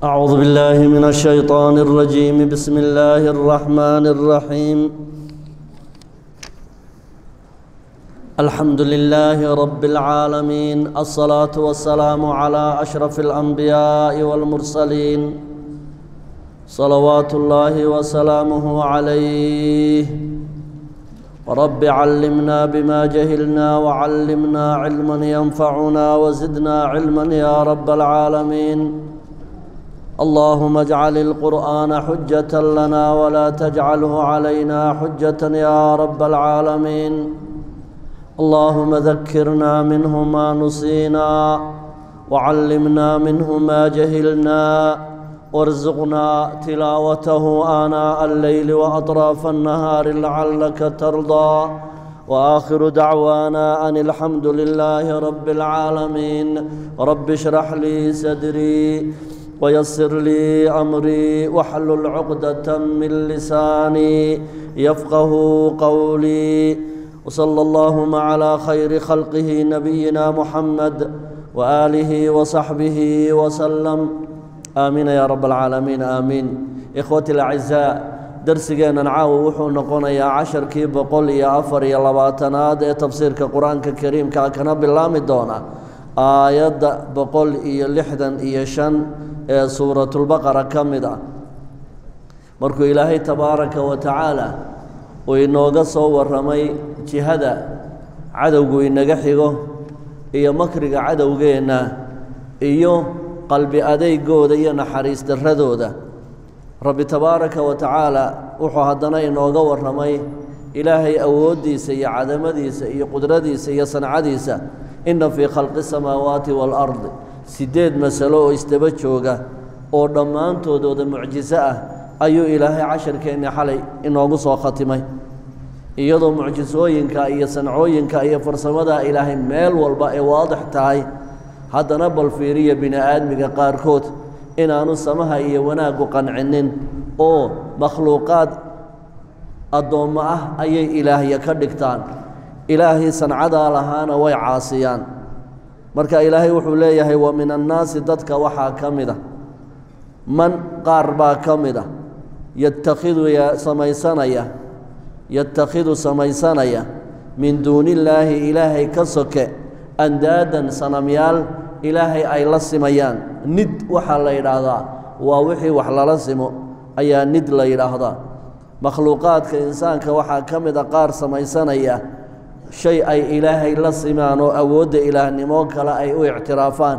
أعوذ بالله من الشيطان الرجيم بسم الله الرحمن الرحيم الحمد لله رب العالمين الصلاة والسلام على أشرف الأنبياء والمرسلين صلوات الله وسلامه عليه رب علمنا بما جهلنا وعلمنا علما ينفعنا وزدنا علما يا رب العالمين اللهم اجعل القرآن حجة لنا ولا تجعله علينا حجة يا رب العالمين اللهم ذكرنا منه ما نسينا وعلمنا منه ما جهلنا وارزقنا تلاوته آناء الليل وأطراف النهار لعلك ترضى وآخر دعوانا أن الحمد لله رب العالمين رب اشرح لي صدري ويسر لي أمري واحلل عقدة من لساني يفقه قولي وصلى اللهم على خير خلقه نبينا محمد وآله وصحبه وسلم آمين يا رب العالمين آمين إخوتي الأعزاء درسigeenan caawa wuxuu noqonayaa casharkii boqol iyo afar iyo labaatanaad ee tafsiirka qur-aanka kariimka kana bilaami doona aayadda boqol iyo lixdan iyo shan ee suuratulbaqara ka mid ah markuu ilaahay tabaaraka wa tacaala uu inooga soo warramay jihada cadowgu inaga xigo iyo makriga cadowgeenna iyo qalbi adeygooda iyo naxariis darradooda rabbi tabaaraka wa tacaala wuxuu haddana inooga warramay ilaahay awooddiisa iyo cadamadiisa iyo qudradiisa iyo sancadiisa inna fii khalqi samaawaati waalardi siddeed masalo oo isdaba jooga oo dhammaantoodooda mucjiso ah ayuu ilaahay casharkeenni xalay inoogu soo khatimay iyadoo mucjisooyinka iyo sancooyinka iyo farsamada ilaahay meel walba ay waadix tahay haddana bal fiiriya bini aadmiga qaarkood inaanu samaha iyo wanaaggu qancinin oo makhluuqaad addoommo ah ayay ilaahya ka dhigtaan ilaahay sancadaa lahaana way caasiyaan marka ilaahay wuxuu leeyahay wa min annaasi dadka waxaa ka mid a man qaar baa ka mid a yatakhidu samaysanaya yatakhidu samaysanaya min duunillaahi ilaahay ka soke andaadan sanamyaal ilaahay ay la simayaan nid waxaa la yidhaahdaa waa wixii wax lala simo ayaa nid la yidhaahdaa makhluuqaadka insaanka waxaa ka mid a qaar samaysanaya shay ay ilaahay la simaan oo awoodda ilaahnimo kale ay u ictiraafaan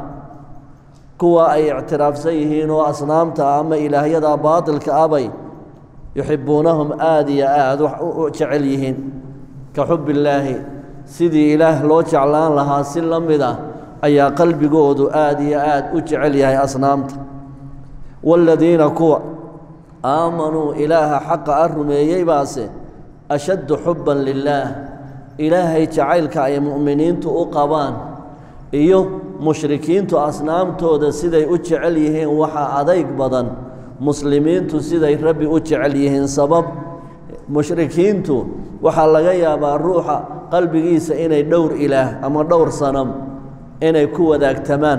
kuwa ay ictiraafsan yihiin oo asnaamta ama ilaahyada baatilka abay yuxibbuunahum aada iyo aada wax u jecel yihiin ka xubbillaahi sidii ilaah loo jeclaan lahaa si la mid ah ayaa qalbigoodu aada iyo aada u jecel yahay asnaamta waaladiina kuwa aamanuu ilaaha xaqa a rumeeyey baase ashaddu xubban lilaah ilaahay jacaylka ay mu'miniintu u qabaan iyo mushrikiintu asnaamtooda siday u jecel yihiin waxaa adayg badan muslimiintu siday rabbi u jecel yihiin sabab mushrikiintu waxaa laga yaabaa ruuxa qalbigiisa inay dhowr ilaah ama dhowr sanam inay ku wadaagtamaan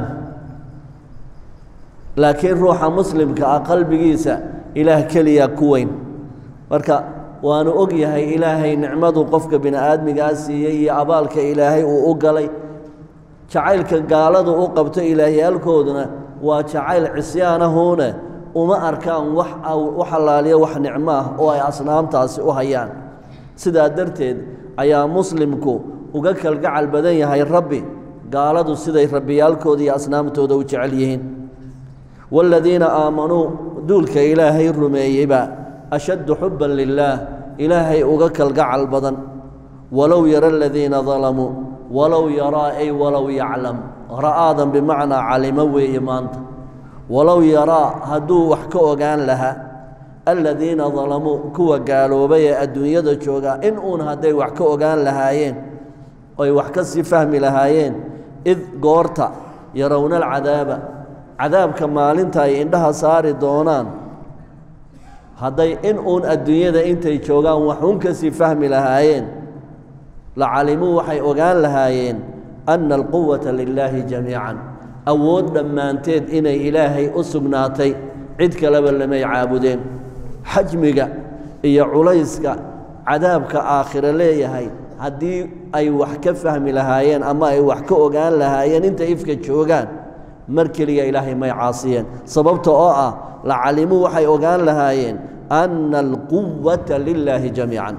laakiin ruuxa muslimka ah qalbigiisa ilaah keliya ku weyn marka waanu og yahay ilaahay nicmadu qofka bini aadmigaa siiyey iyo abaalka ilaahay uu u galay jacaylka gaaladu u qabto ilaahyaalkooduna waa jacayl cisyaanahuune uma arkaan wax u xalaaliya wax nicmo ah oo ay asnaamtaasi u hayaan sidaa darteed ayaa muslimku uga kalgacal badan yahay rabbi gaaladu siday rabbiyaalkooda iyo asnaamtooda u jecel yihiin waaladiina aamanuu duulka ilaahay rumeeyeyba ashaddu xubban lilaah ilaahay uga kalgacal badan walow yara aladiina dalamuu walow yaraa ay walow yaclam ra'aadan bimacnaa calimo weeye maanta walow yaraa hadduu wax ka ogaan lahaa aladiina dalamuu kuwa gaaloobay ee adduunyada joogaa in uun hadday wax ka ogaan lahaayeen oy wax ka sii fahmi lahaayeen id goorta yarowna alcadaaba cadaabka maalinta ay indhaha saari doonaan hadday in uun adduunyada intay joogaan waxuun ka sii fahmi lahaayeen la calimuu waxay ogaan lahaayeen anna alquwata lilaahi jamiican awood dhammaanteed inay ilaahay u sugnaatay cid kaleba lamay caabudeen xajmiga iyo culayska cadaabka aakhire leeyahay haddii ay wax ka fahmi lahaayeen ama ay wax ka ogaan lahaayeen inta ifka joogaan mar keliya ilaahay may caasiyeen sababta oo ah lacalimuu waxay ogaan lahaayeen anna alquwata lilaahi jamiican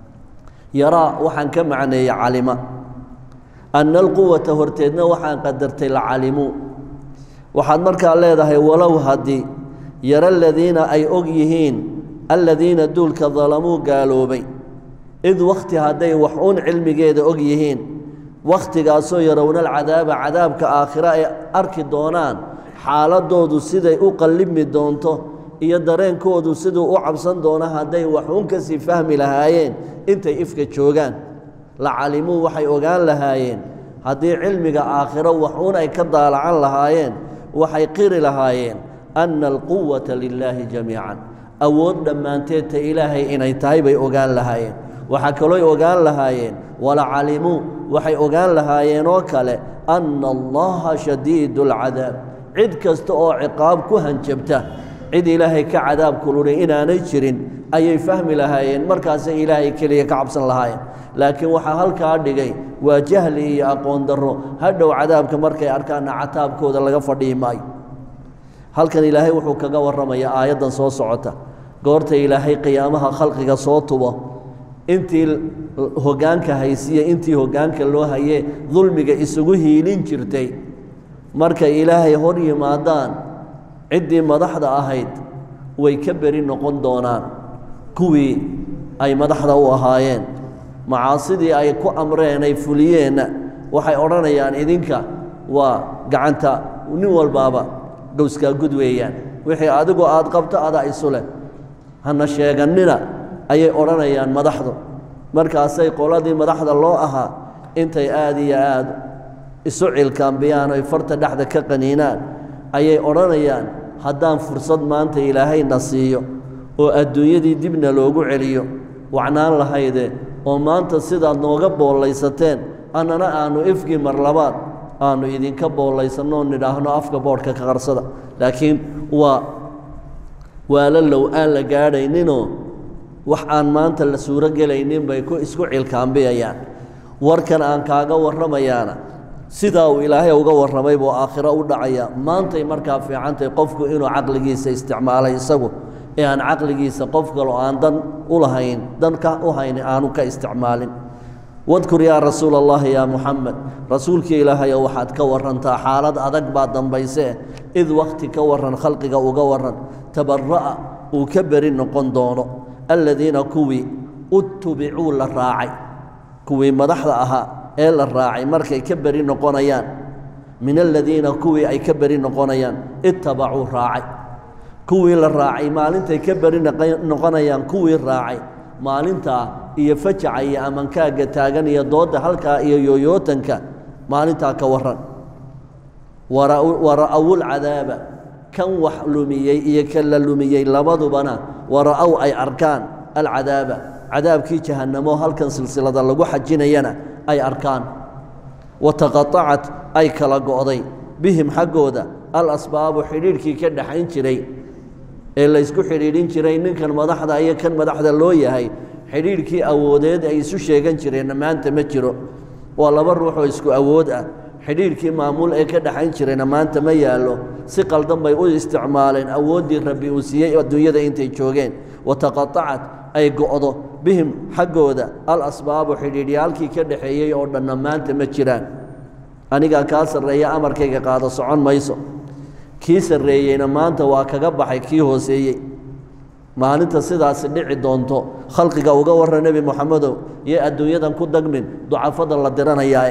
yaraa waxaan ka macneeyey calima anna alquwata horteedna waxaan qadartay lacalimuu waxaad markaa leedahay walow haddii yaro aladiina ay og yihiin aladiina duulka dalamuu gaaloobay id wakhti hadday wax uun cilmigeeda og yihiin wakhtigaasoo yarowna alcadaaba cadaabka aakhire ay arki doonaan xaaladoodu siday u qallibmi doonto iyo dareenkoodu siduu u cabsan doono hadday waxuun kasii fahmi lahaayeen intay ifka joogaan lacalimuu waxay ogaan lahaayeen haddii cilmiga aakhiro waxuun ay ka daalacan lahaayeen waxay qiri lahaayeen anna alquwata lilaahi jamiican awood dhammaanteedta ilaahay inay tahay bay ogaan lahaayeen waxaa kalooy ogaan lahaayeen walacalimuu waxay ogaan lahaayeen oo kale anna allaha shadiidu alcadaab cid kasta oo ciqaab ku hanjabta cid ilaahay ka cadaab kululay inaanay jirin ayay fahmi lahaayeen markaasay ilaahay keliya ka cabsan lahaayeen laakiin waxaa halkaa dhigay waa jahli iyo aqoon darro hadhow cadaabka markay arkaanna cataabkooda laga fadhihi maayo halkan ilaahay wuxuu kaga warramayaa aayaddan soo socota goorta ilaahay qiyaamaha khalqiga soo tubo intii hoggaanka haysiya intii hoggaanka loo hayee dulmiga isugu hiilin jirtay markay ilaahay hor yimaadaan ciddii madaxda ahayd way ka beri noqon doonaan kuwii ay madaxda u ahaayeen macaasidii ay ku amreen ay fuliyeenna waxay odhanayaan idinka waa gacanta nin walbaaba gowskaa gud weeyaan wixii adigu aad qabto adaa isu leh hana sheegannina ayay odhanayaan madaxdu markaasay qoladii madaxda loo ahaa intay aad iyo aad isu cilkaambiyaan oy farta dhexda ka qaniinaan ayay odhanayaan haddaan fursad maanta ilaahayna siiyo oo adduunyadii dibna loogu celiyo wacnaan lahayde oo maanta sidaad nooga boollaysateen annana aannu ifkii mar labaad aannu idinka boollaysanno nidhaahno afka boodhka ka qarsada laakiin waa waala low aan la gaadhayninoo wax aan maanta la suuro gelaynin bay ku isku cilkaambiyayaan warkan aan kaaga warramayaana sidaa uu ilaahay uga warramay buu aakhiro u dhacaya maantay markaa fiicantahy qofku inuu caqligiisa isticmaalay isagu ee aan caqligiisa qof kaloo aan dan u lahayn dan ka u hayni aanu ka isticmaalin wadkur yaa rasuula allahi yaa muxamed rasuulkii ilaahayo waxaad ka warantaa xaalad adag baa dambaysee id wakhti ka waran khalqiga uga waran tabara'a uu ka beri noqon doono aladiina kuwii utubicuu la raacay kuwii madaxda ahaa ee la raacay markay ka beri noqonayaan min aladiina kuwii ay ka beri noqonayaan ittabacuu raacay kuwii la raacay maalintay ka beri noqonayaan kuwii raacay maalintaa iyo fajaca iyo amankaagga taagan iyo doodda halkaa iyo yooyootanka maalintaa ka waran wara'awulcadaaba kan wax lumiyey iyo kan la lumiyey labadubana wara'ow ay arkaan alcadaaba cadaabkii jahannamo halkan silsilada lagu xajinayana ay arkaan wataqaacat ay kala go'day bihim xaggooda alasbaabu xidhiidhkii ka dhaxayn jiray ee laysku xidhiidhin jiray ninkan madaxda iyo kan madaxda loo yahay xidhiidhkii awoodeed ay isu sheegan jireenna maanta ma jiro waa laba ruuxoo isku awood ah xidhiidhkii maamuul ee ka dhaxayn jirayna maanta ma yaallo si qaldan bay u isticmaaleen awooddii rabbi uu siiyey adduunyada intay joogeen wataqaacat ay go'do bihim xaggooda alasbaabu xidhiidhyaalkii ka dhaxeeyey oo dhanna maanta ma jiraan anigaa kaa sarreeya amarkayga qaado socon mayso kii sarreeyeyna maanta waa kaga baxay kii hooseeyey maalinta sidaasi dhici doonto khalqiga uga warra nebi moxamedow iyo adduunyadan ku dagmin ducafada la diranayaae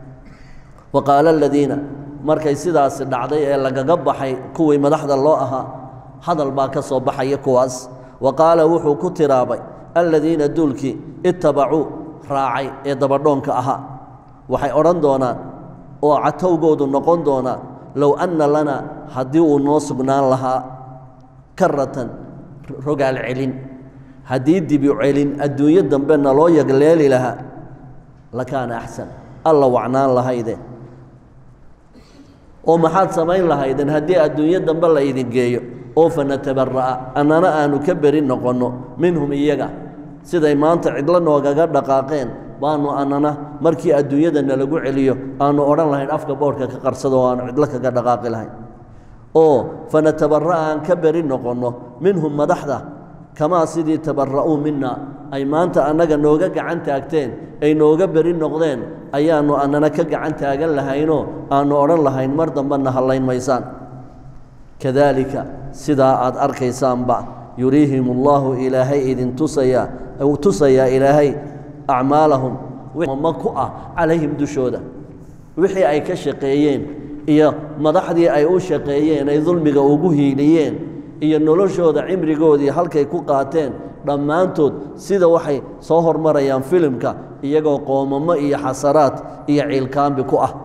wa qaala aladiina markay sidaasi dhacday ee lagaga baxay kuwii madaxda loo ahaa hadal baa ka soo baxaya kuwaas wa qaala wuxuu ku tiraabay aladiina duulkii ittabacuu raacay ee dabadhoonka ahaa waxay odhan doonaan oo catowgoodu noqon doonaa low anna lana haddii uu noo sugnaan lahaa karatan rogaal celin haddii dibi celin adduunyo dambe naloo yagleeli lahaa lakaana axsan alla wacnaan lahayde oo maxaad samayn lahaydeen haddii adduunyo dambe la idin geeyo oo fanatabara'a annana aanu ka beri noqonno minhum iyaga siday maanta cidlo noogaga dhaqaaqeen baanu annana markii adduunyadana lagu celiyo aanu odhan lahayn afka boodhka ka qarsado oo aanu cidlo kaga dhaqaaqi lahayn oo fanatabara'a aan ka beri noqonno minhum madaxda kamaa sidii tabara'uu mina ay maanta annaga nooga gacan taagteen ay nooga beri noqdeen ayaannu annana ka gacan taagan lahaynoo aannu odhan lahayn mar dambena hallayn maysaan kadaalika sidaa aad arkaysaanba yuriihim allaahu ilaahay idin tusayaa uu tusayaa ilaahay acmaalahum ma ku ah calayhim dushooda wixii ay ka shaqeeyeen iyo madaxdii ay u shaqeeyeen ay dulmiga ugu hiiliyeen iyo noloshooda cimrigoodii halkay ku qaateen dhammaantood sida waxay soo hormarayaan filimka iyagoo qoomamo iyo xasaraad iyo ciilkaambi ku ah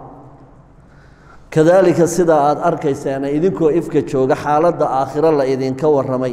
kadaalika sidaa aad arkaysaana idinkoo ifka jooga xaaladda aakhiro la idinka warramay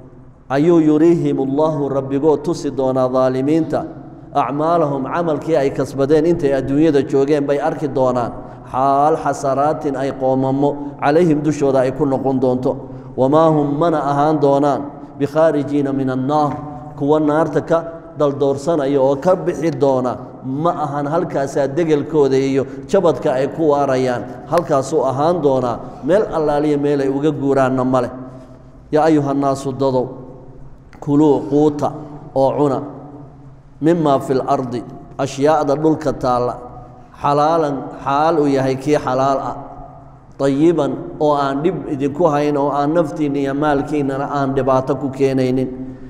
ayuu yuriihim allaahu rabbigoo tusi doonaa daalimiinta acmaalahum camalkii ay kasbadeen intay adduunyada joogeen bay arki doonaan xaal xasaraatin ay qoomamo calayhim dushooda ay ku noqon doonto wamaa hum mana ahaan doonaan bikhaarijiina min annaar kuwa naarta ka daldoorsanaya oo ka bixi doona ma ahan halkaasaa degelkooda iyo jabadka ay ku waarayaan halkaasuu ahaan doonaa meel allaaliya meel ay uga guuraanna ma leh yaa ayuhannaasu dadow kuluu quuta oo cuna mimaa fi lardi ashyaa'da dhulka taalla xalaalan xaal uu yahay kii xalaal ah dayiban oo aan dhib idinku hayn oo aan naftiinna iyo maalkiinnana aan dhibaato ku keenaynin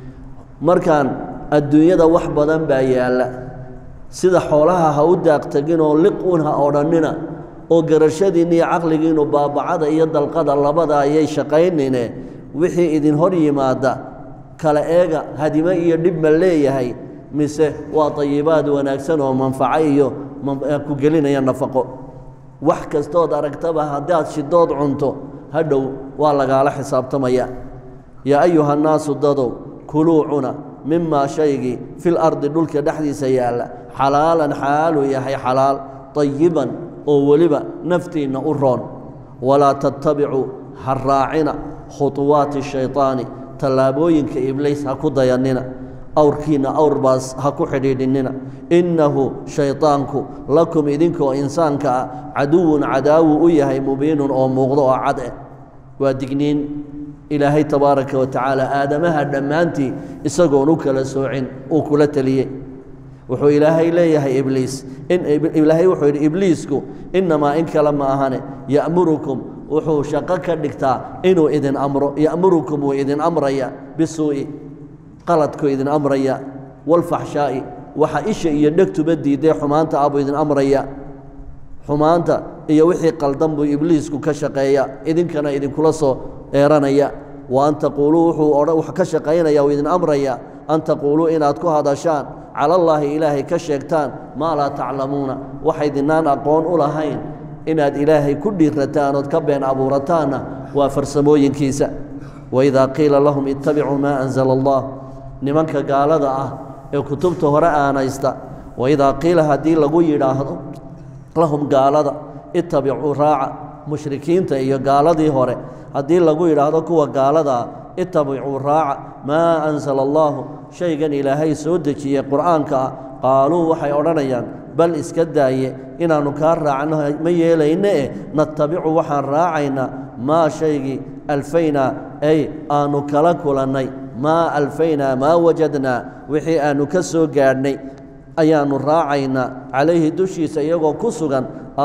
markaan adduunyada wax badan baa yaalla sida xoolaha ha u daaqtagin oo liquun ha odhannina oo garashadiinna iyo caqligiinnu baabacada iyo dalqada labada ayay shaqaynine wixii idin hor yimaada kala eega hadime iyo dhib ma leeyahay mise waa dayibaad wanaagsan oo manfaco iyo ku gelinaya nafaqo wax kastood aragtaba haddaad shidood cunto hadhow waa lagaala xisaabtamaya yaa ayuhannaasu dadow kuluu cuna mimaa shaygii fil ardi dhulka dhexdiisa yaalla xalaalan xaaluu yahay xalaal dayiban oo weliba naftiinna u roon walaa tattabicuu ha raacina khuطuwaati shayطaani tallaabooyinka ibliis ha ku dayannina awrkiinna awrbaas ha ku xidhiidhinina innahu shayطaanku lakum idinkoo insaanka ah caduwun cadaawu u yahay mubiinun oo muuqdo oo cad eh waa digniin ilaahay tabaaraka wa tacaala aadamaha dhammaantii isagoon u kala soocin uu kula teliyey wuxuu ilaahay leeyahay ibliis ilaahay wuxuu yidhi ibliisku innamaa in kale ma ahane ya'murukum wuxuu shaqo ka dhigtaa inuu idin amro ya'murukum wuu idin amraya bisuu'i qaladkuu idin amraya walfaxshaa'i waxa isha iyo dhegtuba diiday xumaanta ah buu idin amraya xumaanta iyo wixii qaldan buu ibliisku ka shaqeeya idinkana idinkula soo eeranaya wa an taquuluu wuxuu ka shaqaynaya uu idin amraya an taquuluu inaad ku hadashaan cala allaahi ilaahay ka sheegtaan maa laa taclamuuna waxaydinaan aqoon u lahayn inaad ilaahay ku dhiirataan ood ka been abuurataanna waa farsamooyinkiisa waidaa qiila lahum ittabicuu maa anzala allah nimanka gaalada ah ee kutubta hore aanaysta waidaa qiila haddii lagu yidhaahdo lahum gaalada ittabicuu raaca mushrikiinta iyo gaaladii hore haddii lagu yidhaahdo kuwa gaaladaa ittabicuu raaca maa ansala allaahu shaygan ilaahay soo dejiyey qur'aanka ah qaaluu waxay odhanayaan bal iska daaye inaannu kaa raacno ma yeelayne eh natabicu waxaan raacaynaa maa shaygii alfaynaa ay aannu kala kulannay maa alfaynaa maa wajadnaa wixii aannu ka soo gaadhnay ayaannu raacaynaa calayhi dushiisa iyagoo ku sugan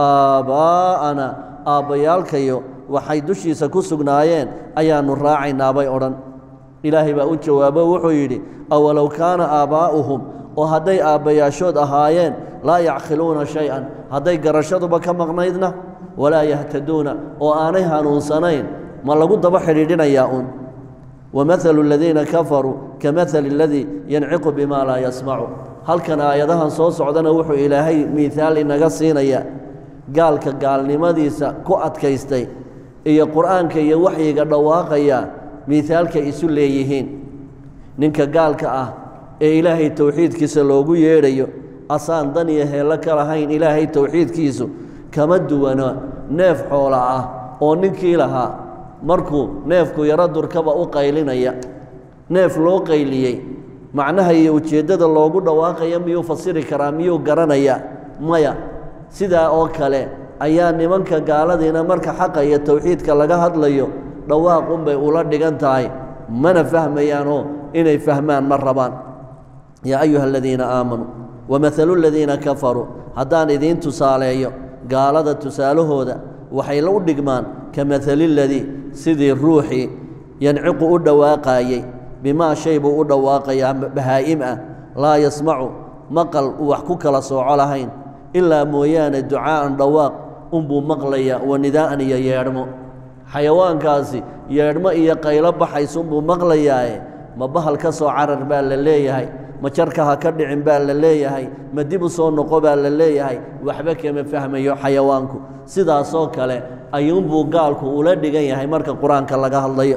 aabbaa'ana aabbayaalkayo waxay dushiisa ku sugnaayeen ayaannu raacaynaa bay odhan ilaahay baa u jawaabo wuxuu yidhi awalow kaana aabbaa'uhum oo hadday aabbayaashood ahaayeen laa yacqiluuna shay-an hadday garashaduba ka maqnaydna walaa yahtaduuna oo aanay hanuunsanayn ma lagu daba xidhiidhinayaa uun wamahalu aladiina kafaruu kamahali aladii yanciqu bimaa laa yasmacu halkan aayadahan soo socdana wuxuu ilaahay miihaal inaga siinayaa gaalka gaalnimadiisa ku adkaystay iyo qur'aanka iyo waxyiga dhawaaqaya miihaalkay isu leeyihiin ninka gaalka ah ee ilaahay towxiidkiisa loogu yeedhayo asaan dan iyo heello ka lahayn ilaahay towxiidkiisu kama duwana neef xoola ah oo ninkii lahaa markuu neefku yaro durkaba u qaylinaya neef loo qayliyey macnaha iyo ujeeddada loogu dhawaaqaya miyuu fasiri karaa miyuu garanaya maya sidaa oo kale ayaa nimanka gaaladiina marka xaqa iyo towxiidka laga hadlayo dhawaaqunbay ula dhigan tahay mana fahmayaanoo inay fahmaan ma rabaan yaa ayuha aladiina aamanuu wamahalu aladiina kafaruu haddaan idiin tusaaleeyo gaalada tusaalahooda waxay la u dhigmaan ka mahali ladii sidii ruuxii yanciqu u dhawaaqaayey bimaa shay buu u dhawaaqayaa bahaa'im ah laa yasmacu maqal uu wax ku kala sooco lahayn ilaa mooyaane ducaa'an dhawaaq unbuu maqlayaa wa nidaa'an iyo yeedhmo xayawaankaasi yeedhmo iyo qaylo baxaysunbuu maqlayaaye ma bahal ka soo carar baa la leeyahay ma jarka ha ka dhicin baa la leeyahay ma dib u soo noqo baa la leeyahay waxba kama fahmayo xayawaanku sidaasoo kale ayuunbuu gaalku ula dhigan yahay marka qur-aanka laga hadlayo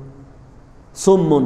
summun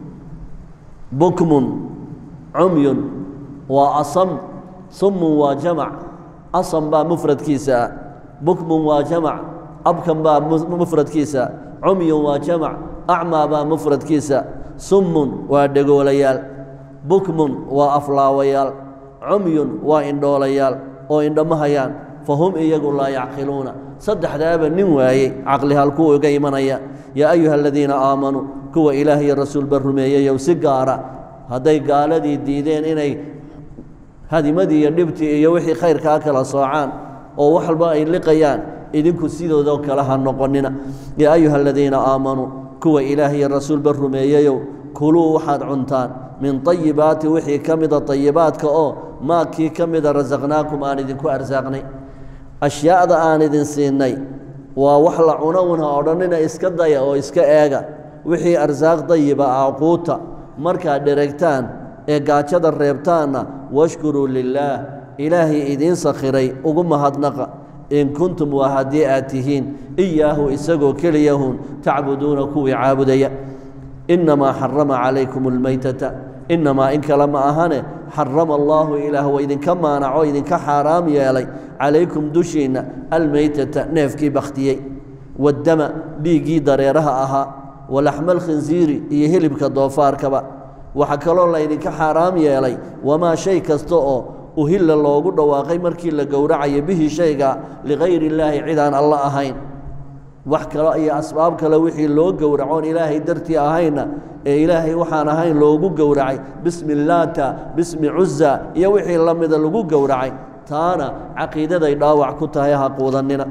bukmun cumyun waa asam summun waa jamac asam baa mufradkiisa ah bukmun waa jamac abkan baa mufradkiisa cumyun waa jamac acmaa baa mufradkiisa summun waa dhegoolayaal bukmun waa aflaawayaal cumyun waa indhoolayaal oo indhama hayaan fa hum iyagu laa yacqiluuna saddexdaaba nin waayey caqli halkuu iga imanaya yaa ayuha aladiina aamanuu kuwa ilaah iyo rasuulba rumeeyeyow si gaara hadday gaaladii diideen inay hadimadii iyo dhibtii iyo wixii khayrkaa kala soocaan oo wax walba ay liqayaan idinku sidoodoo kale ha noqonina yaa ayuha aladiina aamanuu kuwa ilaah iyo rasuulba rumeeyeyow kuluu waxaad cuntaan min طayibaati wixii ka mida طayibaadka oo maa kii ka mida rasaqnaakum aan idinku arsaaqnay ashyaada aan idin siinay waa wax la cuno una odhanina iska daya oo iska eega wixii arsaaq dayiba ah quuta markaad dheregtaan ee gaajada reebtaanna washkuruu lilaah ilaahay idiin sakhiray ugu mahadnaqa in kuntum waa haddii aad tihiin iyaahu isagoo keliyahun tacbuduuna kuwii caabudaya innamaa xarama calaykum almaytata innamaa in kale ma ahane xarama allaahu ilaah waa idinka maanaco idinka xaaraam yeelay calaykum dushiinna almaytata neefkii bakhtiyey waddama dhiiggii dareeraha ahaa walaxma alkhinsiiri iyo hilibka doofaarkaba waxaa kaloo laydinka xaaraam yeelay wamaa shay kasta oo uhilla loogu dhawaaqay markii la gowracayo bihi shayga ligayri illaahi cid aan alla ahayn wax kale iyo asbaab kale wixii loo gowracoon ilaahay dartii ahayna ee ilaahay waxaan ahayn loogu gowracay bismi laata bismi cuza iyo wixii la mida lagu gowracay taana caqiidaday dhaawac ku tahay ha quudannina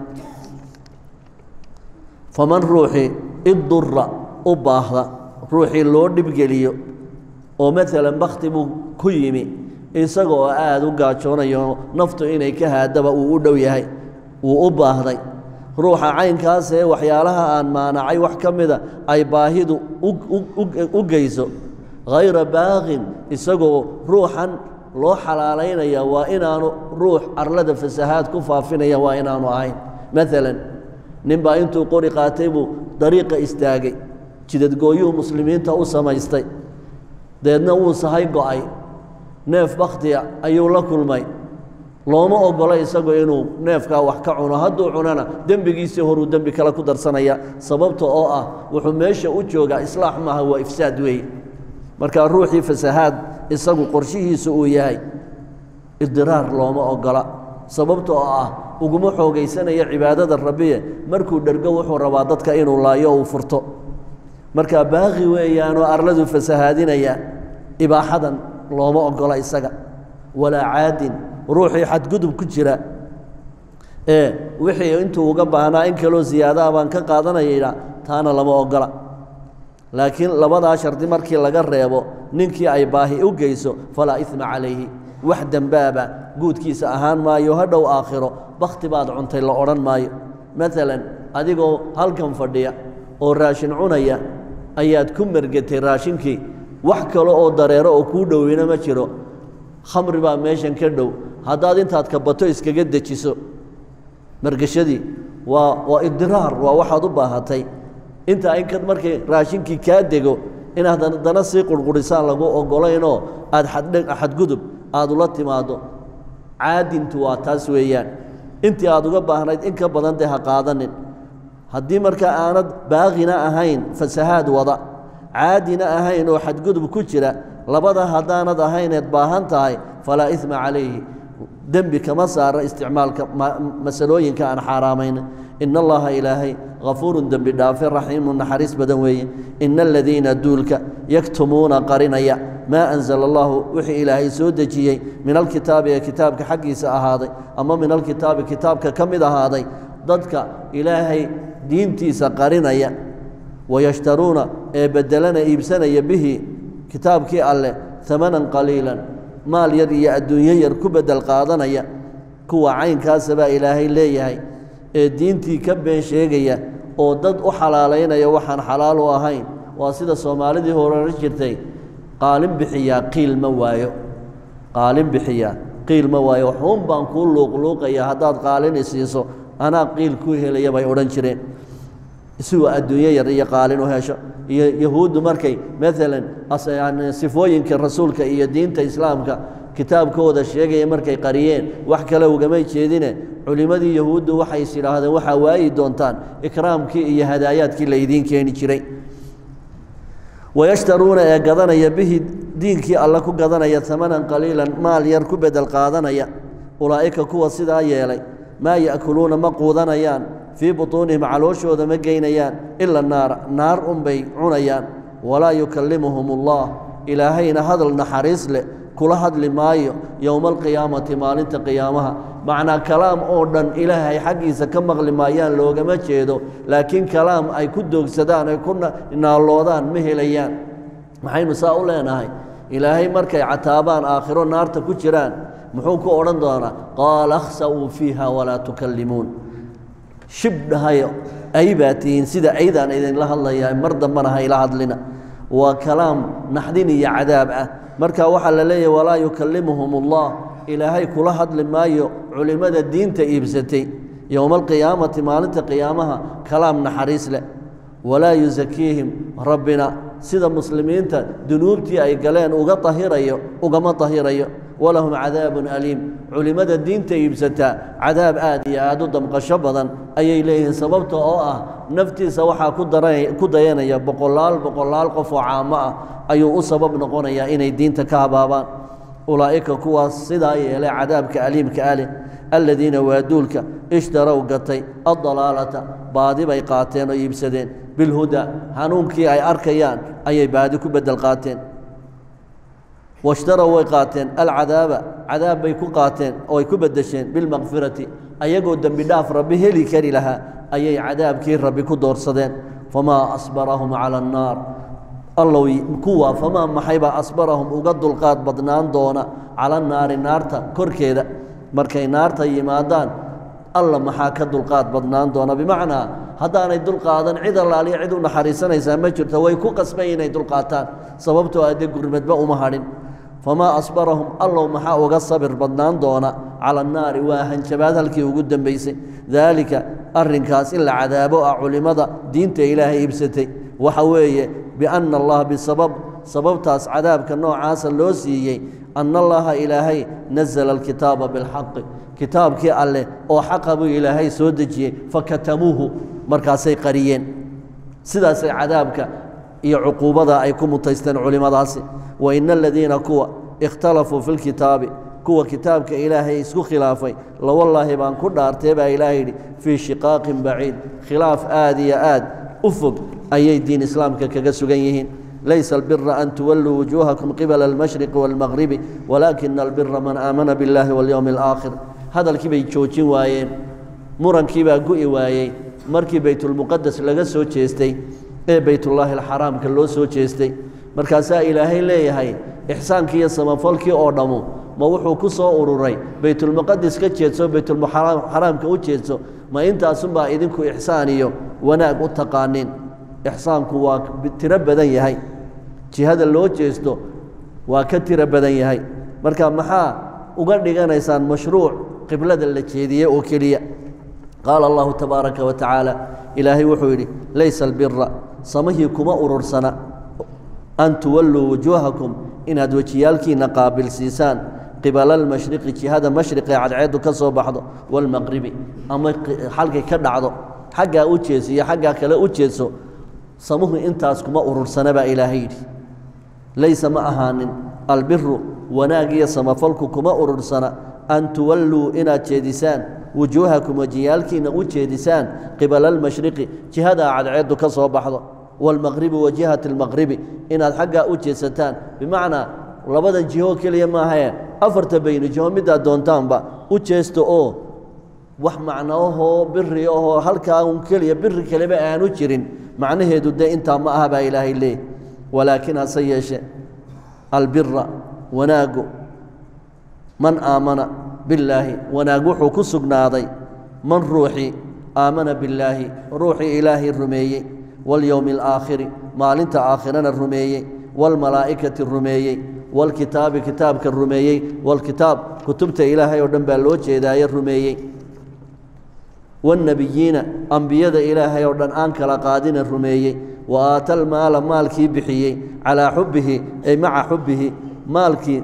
faman ruuxii iddura u baahda ruuxii loo dhibgeliyo oo maalan bakhti buu ku yimi isaga oo aada u gaajoonayo naftu inay ka haadaba uu u dhow yahay wuu u baahday ruuxa caynkaasee waxyaalaha aan maanacay wax ka mida ay baahidu u geyso hayra baaqin isagoo ruuxan loo xalaalaynaya waa inaanu ruux arlada fasahaad ku faafinaya waa inaanu ahayn maalan ninbaa intuu qori qaatay buu dariiqa istaagay jidadgooyuhu muslimiinta u samaystay deedna wuu sahay go'ay neef bakhtiya ayuu la kulmay looma ogolo isagu inuu neefkaa wax ka cuno hadduu cunana dembigiisii horuu dembi kale ku darsanaya sababta oo ah wuxuu meesha u joogaa islaax maaha waa ifsaad weeye marka ruuxii fasahaad isagu qorshihiisu uu yahay idiraar looma ogola sababta oo ah uguma xoogaysanaya cibaadada rabbiye markuu dhergo wuxuu rabaa dadka inuu laayo uu furto marka baaqi weeyaanoo arladuu fasahaadinaya ibaaxadan looma ogola isaga walaa caadin ruuxii xadgudub ku jira ee wixii intuu uga baahnaa in kaloo siyaadaha baan ka qaadanayayna taana lama ogola laakiin labadaa shardi markii laga reebo ninkii ay baahi u geyso falaa isma calayhi wax dembaaba guudkiisa ahaan maayo hadhow aakhiro bakhti baad cuntay la odhan maayo maalan adigoo halkan fadhiya oo raashin cunaya ayaad ku mergetay raashinkii wax kale oo dareero oo kuu dhowina ma jiro khamri baa meeshan ka dhow haddaad intaad kabato iskaga dejiso margashadii waa waa idiraar waa waxaad u baahatay intaa inkad markay raashinkii kaa dego inaad haddana sii qurqurisaan lagu ogolaynoo aad xadgudub aad ula timaaddo caadintu waa taas weeyaan intii aad uga baahnayd in ka badan dee ha qaadanin haddii markaa aanad baaqina ahayn fasahaad wada caadina ahayn oo xadgudub ku jira labada haddaanad ahayneed baahan tahay falaa ima calayhi dembi kama saara isticmaalka masalooyinka aan xaaraamayn in allaha ilaahay hafuurun dembi dhaafe raxiimu naxariis badan weeye ina aladiina duulka yaktumuuna qarinaya maa anzala allahu wixii ilaahay soo dejiyey min alkitaabi ee kitaabka xaggiisa ahaaday ama min alkitaabi kitaabka ka mid ahaaday dadka ilaahay diintiisa qarinaya wayashtaruuna ee bedelana iibsanaya bihi kitaabkii alleh amanan qaliilan maal yar iyo adduunyo yar ku bedel qaadanaya kuwa caynkaasa baa ilaahay leeyahay ee diintii ka been sheegaya oo dad u xalaalaynaya waxaan xalaal u ahayn waa sida soomaalidii horera jirtay qaalin bixiyaa qiil ma waayo qaalin bixiyaa qiil ma waayo waxuun baan kuu luuqluuqaya haddaad qaalin isiiso anaa qiil ku helaya bay odhan jireen isigoo adduunyo yar iyo qaalin u hesho iyo yahuuddu markay maalan sifooyinka rasuulka iyo diinta islaamka kitaabkooda sheegaya markay qariyeen wax kale ugamay jeedine culimmadii yahuuddu waxay is idhaahdeen waxaa waayi doontaan ikraamkii iyo hadaayaadkii laydiin keeni jiray wayashtaruuna ee gadanaya bihi diinkii alle ku gadanaya amanan qaliilan maal yar ku bedel qaadanaya ulaa'ika kuwa sidaa yeelay maa ya'kuluuna ma quudanayaan fii butuunihim calooshooda ma geynayaan ila naara naar unbay cunayaan walaa yukallimuhum allah ilaahayna hadal naxariis leh kula hadli maayo yowma alqiyaamati maalinta qiyaamaha macnaa kalaam oo dhan ilaahay xaggiisa ka maqli maayaan loogama jeedo laakiin kalaam ay ku doogsadaan ay ku naalloodaan ma helayaan maxaynu saa u leenahay ilaahay markay cataabaan aakhiro naarta ku jiraan muxuu ku odhan doonaa qaala akhsa'uu fiiha walaa tukallimuun shibdhahayo ay baa tihiin sida aydaan idinla hadlayaa mar dambana hayla hadlina waa kalaam naxdin iyo cadaab ah marka waxaa la leeyahy walaa yukallimuhum allah ilaahay kula hadli maayo culimmada diinta iibsatay yowma alqiyaamati maalinta qiyaamaha kalaam naxariis leh walaa yusakiihim rabbina sida muslimiinta dunuubtii ay galeen uga ahirayo ugama tahirayo walahum cadaabun aliim culimmada diinta iibsataa cadaab aad iyo aad u damqasho badan ayay leeyihiin sababta oo ah naftiisa waxaa ku dayanaya boqolaal boqolaal qof oo caamo ah ayuu u sabab noqonayaa inay diinta ka habaabaan ulaa'ika kuwaas sidaa yeelay cadaabka aliimka aleh aladiina waa duulka ishtarow gatay addalaalata baadi bay qaateen oo iibsadeen bilhuda hanuunkii ay arkayaan ayay baadi ku bedel qaateen washtarow way qaateen alcadaaba cadaab bay ku qaateen oo ay ku bedesheen bilmakfirati ayagoo dembi dhaaf rabbi heli kari lahaa ayay cadaabkii rabbi ku doorsadeen famaa asbarahum cala annaar allow kuwa famaa maxaybaa asbarahum uga dulqaad badnaan doona cala annaari naarta korkeeda markay naarta yimaadaan alla maxaa ka dulqaad badnaan doona bimacnaa haddaanay dulqaadan cid allaaliya cid u naxariisanaysaa ma jirto way ku qasbay inay dulqaataan sababtoo adde gurmadba uma hadhin famaa asbarahum allow maxaa uga sabir badnaan doona cala annaari waa hanjabaad halkii ugu dembaysay daalika arrinkaas in la cadaabo ah culimmada diinta ilaahay iibsatay waxa weeye bianna allah bisabab sababtaas cadaabka noocaasa loo siiyey anna allaha ilaahay nazala alkitaaba bilxaqi kitaabkii alleh oo xaqa buu ilaahay soo dejiyey fakatamuuhu markaasay qariyeen sidaasay cadaabka iyo cuquubada ay ku mutaysteen culimmadaasi wa ina aladiina kuwa ikhtalafuu fi lkitaabi kuwa kitaabka ilaahay isku khilaafay lawallaahi baan ku dhaartee baa ilaah yidhi fii shiqaaqin baciid khilaaf aad iyo aad u fog ayay diin islaamka kaga sugan yihiin laysa albira an tuwalluu wujuuhakum qibala almashriqi waalmaqribi walaakina albira man aamana biاllahi walyowmi alaakhir hadalkii bay joojin waayeen murankii baa gu'i waayey markii baytulmuqadas laga soo jeestay ee baytullaahi alxaraamka loo soo jeestay markaasaa ilaahay leeyahay ixsaankii iyo samafalkii oo dhammu ma wuxuu ku soo ururay baytulmuqadis ka jeedso baytulxaraamka u jeedso ma intaasunbaa idinku ixsaan iyo wanaag u taqaanin ixsaanku waa tiro badan yahay jihada loo jeesto waa ka tiro badan yahay marka maxaa uga dhiganaysaan mashruuc qiblada la jeediye oo keliya qaala allahu tabaaraka wa tacaala ilaahay wuxuu yidhi laysa albira samahii kuma urursana an tuwalluu wujuuhakum inaad wejiyaalkiinna qaabilsiisaan qibala almashriqi jihada mashriqee cadceeddu ka soo baxdo waalmaqribi ama xalkay ka dhacdo xaggaa u jeeso iyo xaggaa kale u jeeso samuhu intaas kuma urursana baa ilaahay yidhi laysa ma ahaanin albiru wanaag iyo samafalku kuma urursana an tuwalluu inaad jeedisaan wujuuhakum wajiyaalkiina u jeedisaan qibala almashriqi jihadaa cadceeddu ka soo baxdo waalmaqribi wa jihati almaqribi inaad xaggaa u jeedsataan bimacnaa labadan jiho keliya maahae afarta bayni jiho midaad doontaanba u jeesta oo wax macnoahoo biri ahoo halkaa un keliya biri kaleba aanu jirin macnaheedu dee intaa ma aha baa ilaahay leey walaakin hase yeeshe albira wanaagu man aamana billaahi wanaag wuxuu ku sugnaaday man ruuxii aamana billaahi ruuxii ilaahay rumeeyey walyowmi alaakhiri maalinta aakhirana rumeeyey waalmalaa'ikati rumeeyey waalkitaabi kitaabka rumeeyey waalkitaab kutubta ilaahay oo dhan baa loo jeedaaye rumeeyey waannebiyiina ambiyada ilaahay oo dhan aan kala qaadina rumeeyey wa aata almaala maalkii bixiyey calaa xubbihi ay maca xubbihi maalkii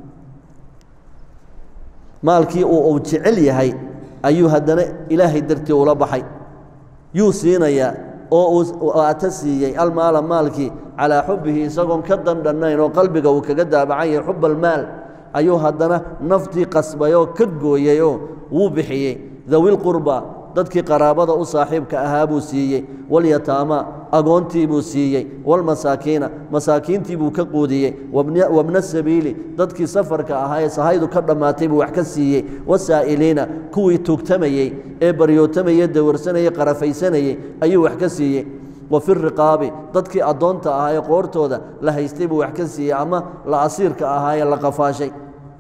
maalkii uu uu jecel yahay ayuu haddana ilaahay dartii ula baxay yuu siinayaa oo uu aata siiyey almaala maalkii calaa xubbihi isagoon ka dandhannayn oo qalbiga uu kaga daabacan yahay xub almaal ayuu haddana naftii qasbayoo ka gooyeyoo wuu bixiyey dawilqurba dadkii qaraabada u saaxiibka ahaa buu siiyey walyataama agoontii buu siiyey walmasaakiina masaakiintii buu ka quudiyey wabna sabiili dadkii safarka ahaa ee sahaydu ka dhammaatay buu wax ka siiyey wasaa'iliina kuwii tuugtamayey ee baryootamayey dawarsanayey qarafaysanayey ayuu wax ka siiyey wa fi riqaabi dadkii addoonta ahaa ee qoortooda la haystay buu wax ka siiyey ama la asiirka ahaa ee la qafaashay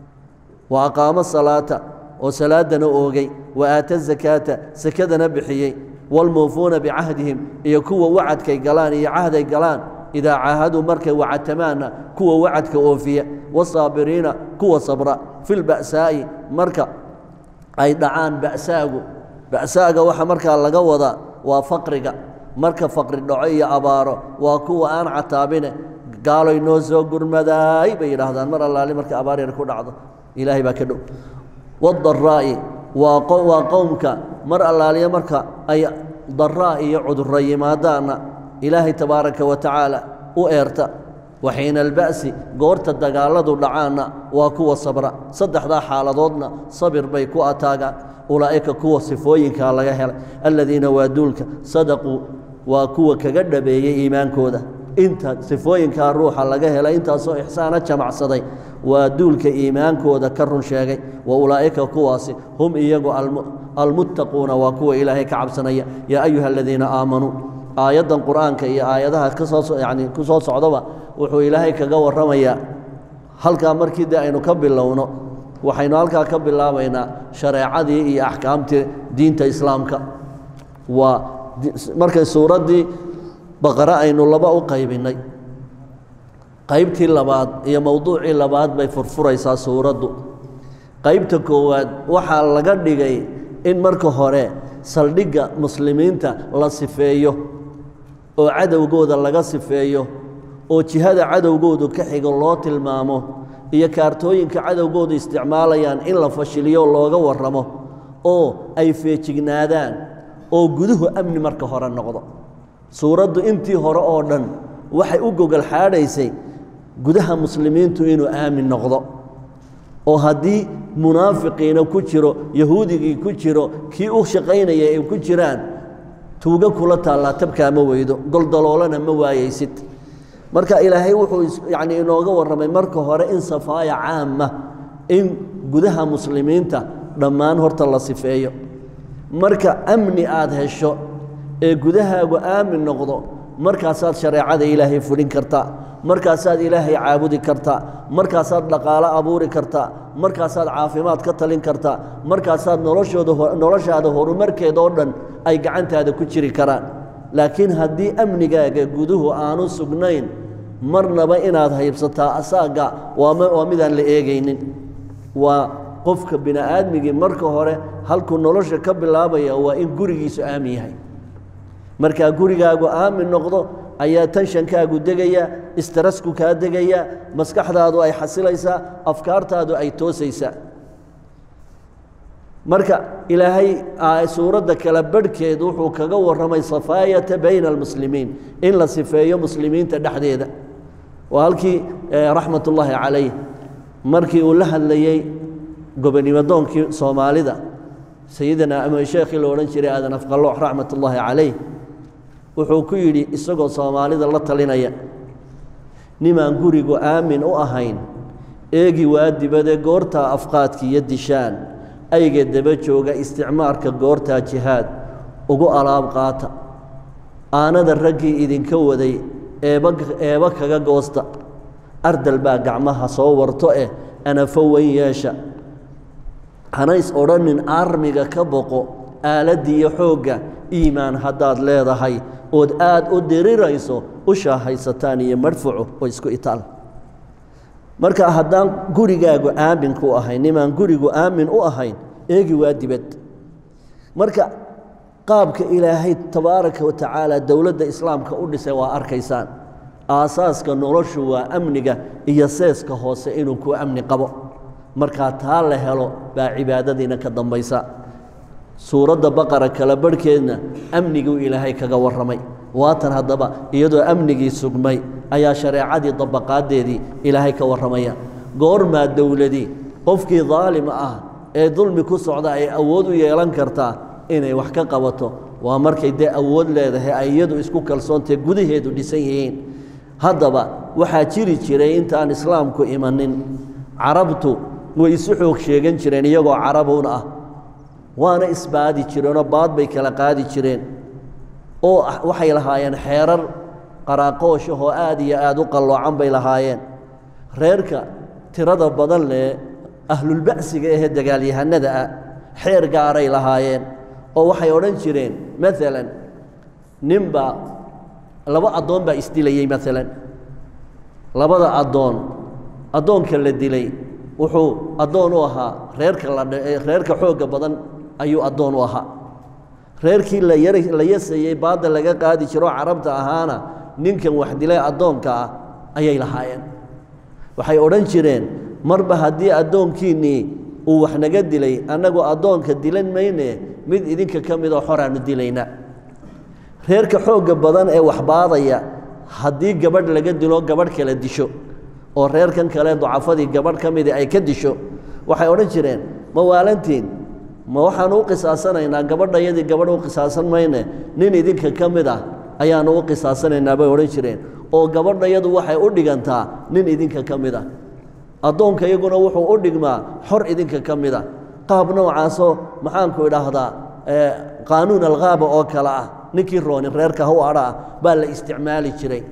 wa aqaamo salaata oo salaadana oogay wa aata zakaata sakadana bixiyey waalmuufuuna bicahdihim iyo kuwa wacadkay galaan iyo cahday galaan idaa caahaduu markay wacatamaanna kuwa wacadka oofiya wasaabiriina kuwa sabra fi lba'saa'i marka ay dhacaan ba'saagu ba'saaga waxa markaa laga wadaa waa faqriga marka faqri dhaco iyo abaaro waa kuwa aan cataabine gaaloy noo soo gurmadaay bay yidhaahdaan mar allaali marka abaar yar ku dhacdo ilaahay baa ka dhow wadaraa'i waa waa qowmka mar allaaliya marka ay daraa iyo cudurro yimaadaanna ilaahay tabaaraka wa tacaala u eerta waxiina alba'si goorta dagaalladu dhacaanna waa kuwa sabra saddexdaa xaaladoodna sabir bay ku ataagaan ulaa'ika kuwa sifooyinkaa laga helay aladiina waa duulka sadaquu waa kuwa kaga dhabeeyey iimaankooda inta sifooyinkaa ruuxa laga helay intaasoo ixsaana jamacsaday waa duulka iimaankooda ka run sheegay wa ulaa'ika kuwaasi hum iyagu almuttaquuna waa kuwa ilaahay ka cabsanaya yaa ayuha aladiina aamanuu aayaddan qur'aanka iyo aayadaha kasoo yani ku soo socdaba wuxuu ilaahay kaga warramayaa halkaa markii dee aynu ka bilowno waxaynu halkaa ka bilaabaynaa shareecadii iyo axkaamtii diinta islaamka waa markay suuraddii baqare aynu laba u qaybinnay qaybtii labaad iyo mowduucii labaad bay furfuraysaa suuraddu qaybta koowaad waxaa laga dhigay in marka hore saldhigga muslimiinta la sifeeyo oo cadowgooda laga sifeeyo oo jihada cadowgoodu ka xigo loo tilmaamo iyo kaartooyinka cadowgoodu isticmaalayaan in la fashiliyo looga warramo oo ay feejignaadaan oo guduhu amni marka hore noqdo suuraddu intii hore oo dhan waxay u gogol xaadhaysay gudaha muslimiintu inuu aamin noqdo oo haddii munaafiqiina ku jiro yahuudigii ku jiro kii u shaqaynaya ay ku jiraan tuuga kula taallaa tabkaa ma weydo goldaloolana ma waayaysid marka ilaahay wuxuu yacni inooga warramay marka hore in safaaya caama in gudaha muslimiinta dhammaan horta la sifeeyo marka amni aad hesho ee gudahaagu aamin noqdo markaasaad shareecada ilaahay fulin kartaa markaasaad ilaahay caabudi kartaa markaasaad dhaqaalo abuuri kartaa markaasaad caafimaad ka talin kartaa markaasaad noloshooda noloshaada horumarkeeda oo dhan ay gacantaada ku jiri karaan laakiin haddii amnigaaga guduhu aanu sugnayn marnaba inaad haybsataa asaaga waa midaan la eegaynin waa qofka bini'aadmigii marka hore halkuu nolosha ka bilaabaya waa in gurigiisu aamin yahay markaa gurigaagu aamin noqdo ayaa tanshankaagu degaya istarasku kaa degaya maskaxdaadu ay xasilaysaa afkaartaadu ay toosaysaa marka ilaahay suuradda kala barhkeed wuxuu kaga warramay safaayata bayna almuslimiin in la sifeeyo muslimiinta dhexdeeda waa halkii raxmat ullaahi calayh markii uu la hadlayey gobonimadoonkii soomaalida sayidina ama sheekhii la odhan jiray aadan afqaloox raxmat ullaahi calayh wuxuu ku yidhi isagoo soomaalida la talinaya nimaan gurigu aamin u ahayn eegi waa dibadee goortaa afqaadka iyo dishaan ayga daba jooga isticmaarka goortaa jihaad ugu alaab qaata aanada raggii idinka waday eeba eeba kaga goosta ardal baa gacmaha soo warto eh anafo weyn yeesha hanays odhanin aarmiga ka boqo aaladdiiyo xoogga iimaan haddaad leedahay ood aad u dirirayso u shaahaysataan iyo madfuco oo isku itaal marka haddaan gurigaagu aamin ku ahayn nimaan gurigu aamin u ahayn eegi waa dibad marka qaabka ilaahay tabaaraka wa tacaala dowladda islaamka u dhisay waa arkaysaan aasaaska noloshu waa amniga iyo seeska hoose inuu ku amni qabo markaa taa la helo baa cibaadadiina ka dambaysa suuradda baqara kala barhkeedna amniguu ilaahay kaga warramay waatan haddaba iyadoo amnigii sugmay ayaa shareecadii dabaqaaddeedii ilaahay ka warramaya goormaa dowladii qofkii daalim ah ee dulmi ku socda ay awood u yeelan kartaa inay wax ka qabato waa markay dee awood leedahay ay iyadu isku kalsoontae gudaheedu dhisan yihiin haddaba waxaa jiri jiray intaan islaamku imanin carabtu way isu xoog sheegan jireen iyagoo carabuun ah waana isbaadi jireenoo baad bay kala qaadi jireen oo waxay lahaayeen xeerar qaraaqooshahoo aad iyo aad u qalloocan bay lahaayeen reerka tirada badan leh ahlulba'siga ahee dagaalyahanada ah xeer gaaray lahaayeen oo waxay odhan jireen maalan ninbaa laba addoon baa isdilayey maalan labada addoon addoonka la dilay wuxuu addoon u ahaa reerka lareerka xoogga badan ayuu addoon u ahaa reerkii la la yasayey baadda laga qaadi jiroo carabta ahaana ninkan wax dilay addoonka ah ayay lahaayeen waxay odhan jireen marba haddii addoonkiinnii uu wax naga dilay annagu addoonka dilan mayne mid idinka ka midoo xoraannu dilayna reerka xoogga badan ee waxbaadaya haddii gabadh laga dilo gabadh kala disho oo reerkan kale ducafadii gabadh ka midii ay ka disho waxay odhan jireen ma waalantiin ma waxaanu u qisaasanaynaa gabadhayadii gabadh u qisaasan mayne nin idinka ka mid ah ayaanu u qisaasanaynaa bay odhan jireen oo gabadhayadu waxay u dhigantaa nin idinka ka mid ah addoonka iyaguna wuxuu u dhigmaa xor idinka ka mid a qaab noocaasoo maxaanku idhaahdaa qaanuun alkhaaba oo kale ah ninkii roonin reerka haw adha ah baa la isticmaali jiray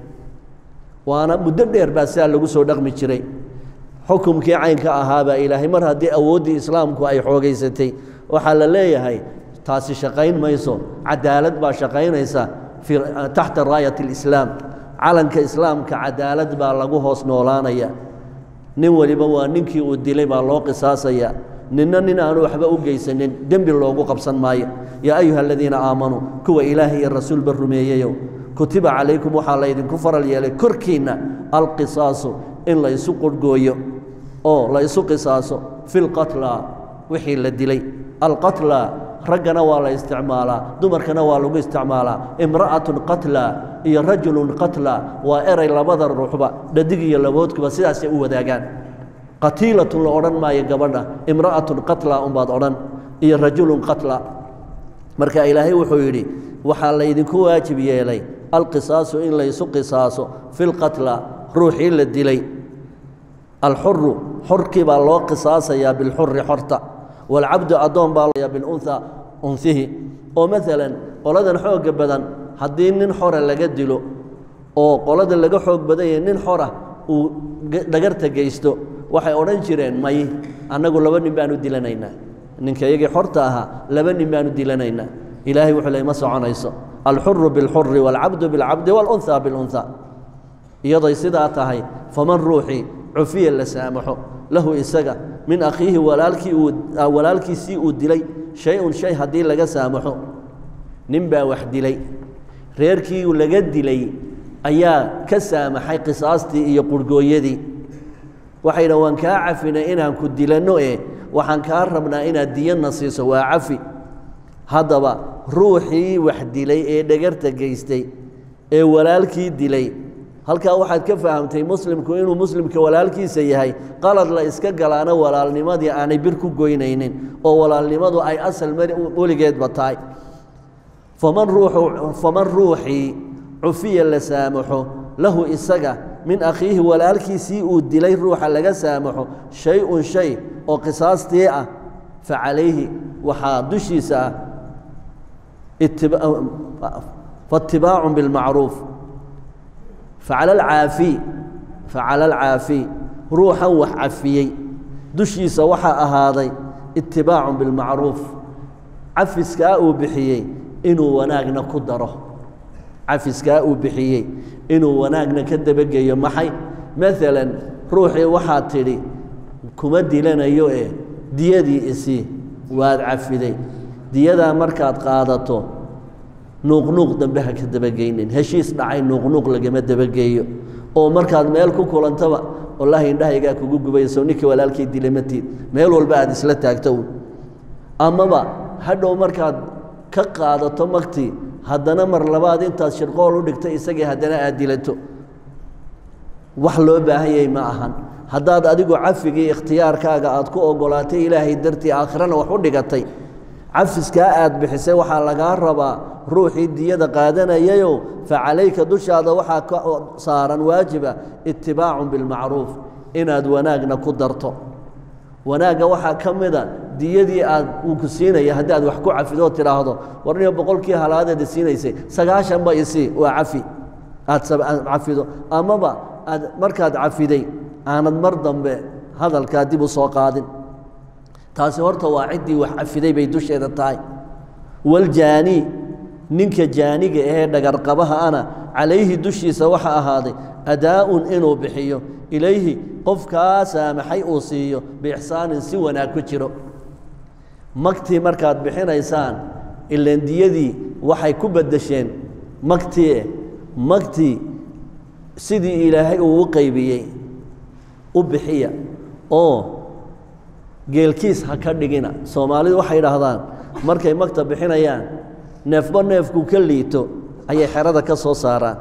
waana muddo dheer baa sidaa lagu soo dhaqmi jiray xukumkii caynka ahaabaa ilaahay mar haddii awooddii islaamku ay xoogaysatay waxaa la leeyahay taasi shaqayn mayso cadaalad baa shaqaynaysa taxta raayat alislaam calanka islaamka cadaalad baa lagu hoos noolaanaya nin waliba waa ninkii uu dilay baa loo qisaasaya ninna nin aanu waxba u geysanin dembi loogu qabsan maayo yaa ayuha aladiina aamanuu kuwa ilaahay iyo rasuulba rumeeyeyow kutiba calaykum waxaa laydinku faral yeelay korkiinna alqisaasu in la isu qurhgooyo oo la isu qisaaso fi lqatla wixii la dilay alqatla raggana waa la isticmaalaa dumarkana waa lagu isticmaalaa imra'atun qatla iyo rajulun qatla waa eray labada ruuxba dhadig iyo laboodkuba sidaasay u wadaagaan qatiilatun la odhan maayo gabadha imra'atun qatla unbaad odhan iyo rajulun qatla marka ilaahay wuxuu yidhi waxaa laydinku waajib yeelay alqisaasu in laysu qisaaso fi lqatla ruuxii la dilay alxuru xorkii baa loo qisaasayaa bilxuri xorta waalcabdu addoon baa bilunha unhihi oo maalan qoladan xoogga badan haddii nin xora laga dilo oo qolada laga xoog badan yahay nin xora uu dhagarta geysto waxay odhan jireen may annagu laba nin baanu dilanaynaa ninka iyagii xorta ahaa laba nin baanu dilanaynaa ilaahay wuxuu ley ma soconayso alxuru bilxuri waalcabdu bilcabdi waalunha bilunha iyaday sidaa tahay faman ruuxii cufiya la saamaxo lahu isaga min akhiihi walaalkii uu walaalkiisii uu dilay shay-un shay haddii laga saamaxo nin baa wax dilay reerkii laga dilay ayaa ka saamaxay qisaastii iyo qurhgooyadii waxay dhahan waan kaa cafinay inaan ku dilanno eh waxaan kaa rabnaa inaad diyanna siiso waa cafi haddaba ruuxii wax dilay ee dhagarta geystay ee walaalkii dilay halkaa waxaad ka fahamtay muslimku inuu muslimka walaalkiisa yahay qalad la iska galaana walaalnimadii aanay bir ku goynaynin oo walaalnimadu ay asal weligeedba tahay faman ruuxu faman ruuxii cufiya la saamaxo lahu isaga min akhiihi walaalkiisii uu dilay ruuxa laga saamaxo shay-un shay oo qisaastii ah fa calayhi waxaa dushiisa ah faatibaacun bilmacruuf facala alcaafi facala alcaafi ruuxan wax cafiyey dushiisa waxaa ahaaday itibaacun bilmacruuf cafiskaa uu bixiyey inuu wanaagna ku daro cafiskaa uu bixiyey inuu wanaagna ka dabageeyo maxay maalan ruuxii waxaad tidhi kuma dilanayo eh diyadii isii waad cafiday diyadaa markaad qaadato nuuqnuuq dambe ha ka dabageynin heshiis dhacay nuuqnuuq lagama dabageeyo oo markaad meel ku kulantaba wallaahi indhahaygaa kugu gubayso ninkii walaalkay dilamatiid meel walba aad isla taagto un amaba hadhow markaad ka qaadato magtii haddana mar labaad intaad shirqool u dhigto isagii haddana aad dilato wax loo baahan yahay ma ahan haddaad adigu cafigii ikhtiyaarkaaga aad ku ogolaatay ilaahay dartii aakhirana wax u dhigatay cafiskaa aad bixisay waxaa lagaa rabaa ruuxii diyada qaadanayayow fa calayka dushaada waxaa ka saaran waajiba itibaacun bilmacruuf inaad wanaagna ku darto wanaagga waxaa ka mida diyadii aad uu ku siinaya haddii aad wax ku cafidoo tidhaahdo warniyo boqolkii halaadeeda siinaysay sagaashanba isii waa cafi aad cafido amaba aad markaad cafiday aanad mar dambe hadalkaa dib u soo qaadin taasi horta waa ciddii wax cafiday bay dusheeda tahay waljaani ninka jaaniga ahee dhagarqabaha ana calayhi dushiisa waxa ahaaday adaa'un inuu bixiyo ilayhi qofkaa saamaxay uu siiyo biixsaanin si wanaag ku jiro magtii markaad bixinaysaan ilandiyadii waxay ku beddesheen magtii magtii sidii ilaahay uu u qaybiyey u bixiya oo geelkiis ha ka dhigina soomaalidu waxay idhaahdaan markay magta bixinayaan neefba neefku ka liito ayay xerada ka soo saaraan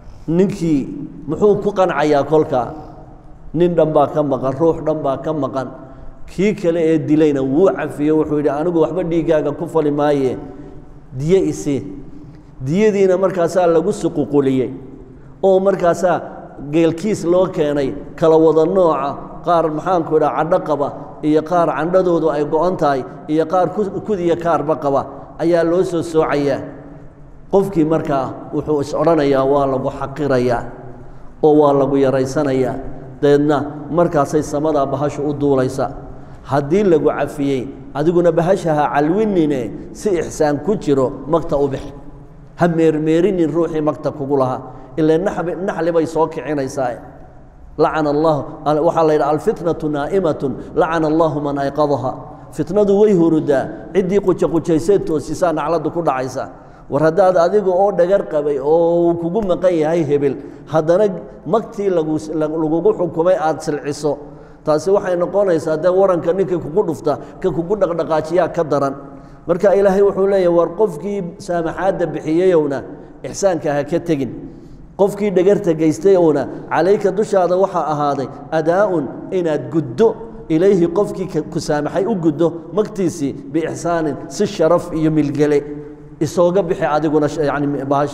ninkii muxuu ku qancayaa kolkaa nin dhan baa ka maqan ruux dhan baa ka maqan kii kale ee dilayna wuu cafiyo wuxuu yidhi anigu waxba dhiiggaaga ku fali maaye diye isii diyadiina markaasaa lagu suququliyey oo markaasaa geelkiis loo keenay kala wada nooca qaar maxaanku idhaha cadho qaba iyo qaar candhadoodu ay go-an tahay iyo qaar kudiya kaarba qaba ayaa loo soo soocayaa qofkii markaa wuxuu is odhanayaa waa lagu xaqirayaa oo waa lagu yaraysanayaa dabeedna markaasay samadaa bahashu u duulaysa haddii lagu cafiyey adiguna bahashaha calwinine si ixsaan ku jiro magta u bix ha meermeerinin ruuxii magta kugu lahaa ilaa naxli bay soo kicinaysaa lacana allah waxaa la yidhaha alfitnatu naa'imatun lacana allahu man ayqadaha fitnadu way hurudaa ciddii qujaqujaysee toosisaa nacladdu ku dhacaysa war haddaad adiga oo dhagar qabay oo uu kugu maqan yahay hebel haddana magtii lagugu xukumay aad silciso taasi waxay noqonaysaa dee waranka ninkii kugu dhufta ka kugu dhaqdhaqaajiyaa ka daran marka ilaahay wuxuu leeyahy war qofkii saamaxaadda bixiyeyowna ixsaanka ha ka tegin qofkii dhagarta geystayowna calayka dushaada waxaa ahaaday adaa'un inaad guddo ilayhi qofkii ku saamaxay u guddo magtiisii biixsaanin si sharaf iyo milgele isooga bixi adiguna yani bahash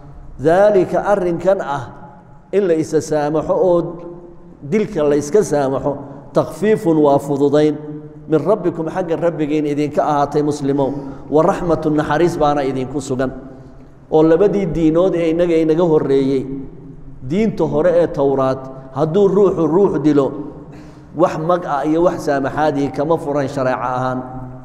daalika arrinkan ah in la isa saamaxo oo dilka la yska saamaxo takfiifun waa fududayn min rabbikum xagga rabbigiin idinka ahaatay muslimow wa raxmatu naxariis baana idinku sugan oo labadii diinood ee innaga inaga horreeyey diinta hore ee towraad hadduu ruuxu ruux dilo wax mag ah iyo wax saamaxaadii kama furan shareeco ahaan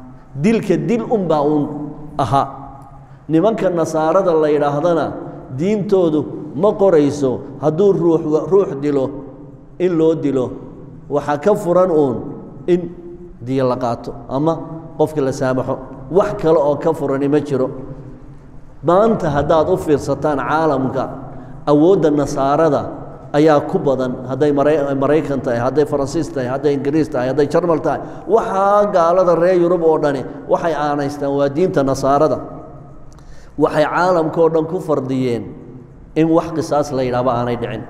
dilka dil unbaa uun ahaa nimanka nasaarada la yidhaahdana diintoodu ma qorayso hadduu ruux ruux dilo in loo dilo waxaa ka furan uun in diyo la qaato ama qofka la saamaxo wax kale oo ka furani ma jiro maanta haddaad u fiirsataan caalamka awoodda nasaarada ayaa ku badan hadday maraykan tahay hadday faransiis tahay hadday ingiriis tahay hadday jarmal tahay waxaa gaalada reer yurub oo dhani waxay aanaystaan waa diinta nasaarada waxay caalamka oo dhan ku fardiyeen in wax qisaas la yidhahba aanay dhicin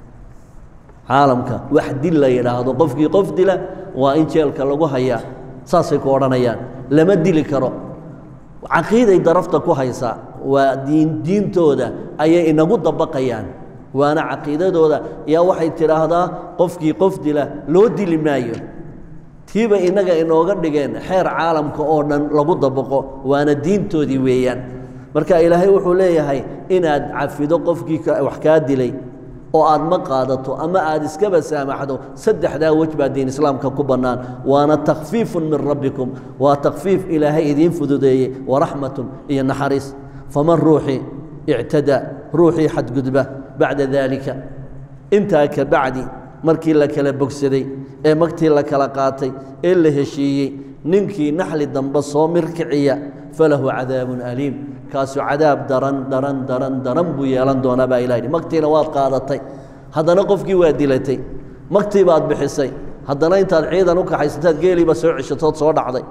caalamka wax dil la yidhaahdo qofkii qof dila waa in jeelka lagu hayaa saasay ku odhanayaan lama dili karo caqiiday darafta ku haysaa waa diin diintooda ayay inagu dabaqayaan waana caqiidadooda yaa waxay tidhaahdaa qofkii qof dila loo dili maayo tiiba innaga inooga dhigeen xeer caalamka oo dhan lagu dabaqo waana diintoodii weeyaan marka ilaahay wuxuu leeyahay inaad cafido qofkii wax kaa dilay oo aad ma qaadato ama aad iskaba saamaxdo saddexdaa wej baa diin islaamka ku bannaan waana takfiifun min rabbikum waa takfiif ilaahay idiin fududeeyey waraxmatun iyo naxariis faman ruuxii ictada ruuxii xadgudba bacda daalika intaa ka bacdi markii la kala bogsaday ee magtii la kala qaatay ee la heshiiyey ninkii naxli dambe soo mirkiciya falahu cadaabun aliim kaasu cadaab daran daran daran daran buu yeelan doonaa baa ilah yidhi magtiina waad qaadatay haddana qofkii waa dilatay magtii baad bixisay haddana intaad ciidan u kaxaysataad geeliiba soo ceshatood soo dhacday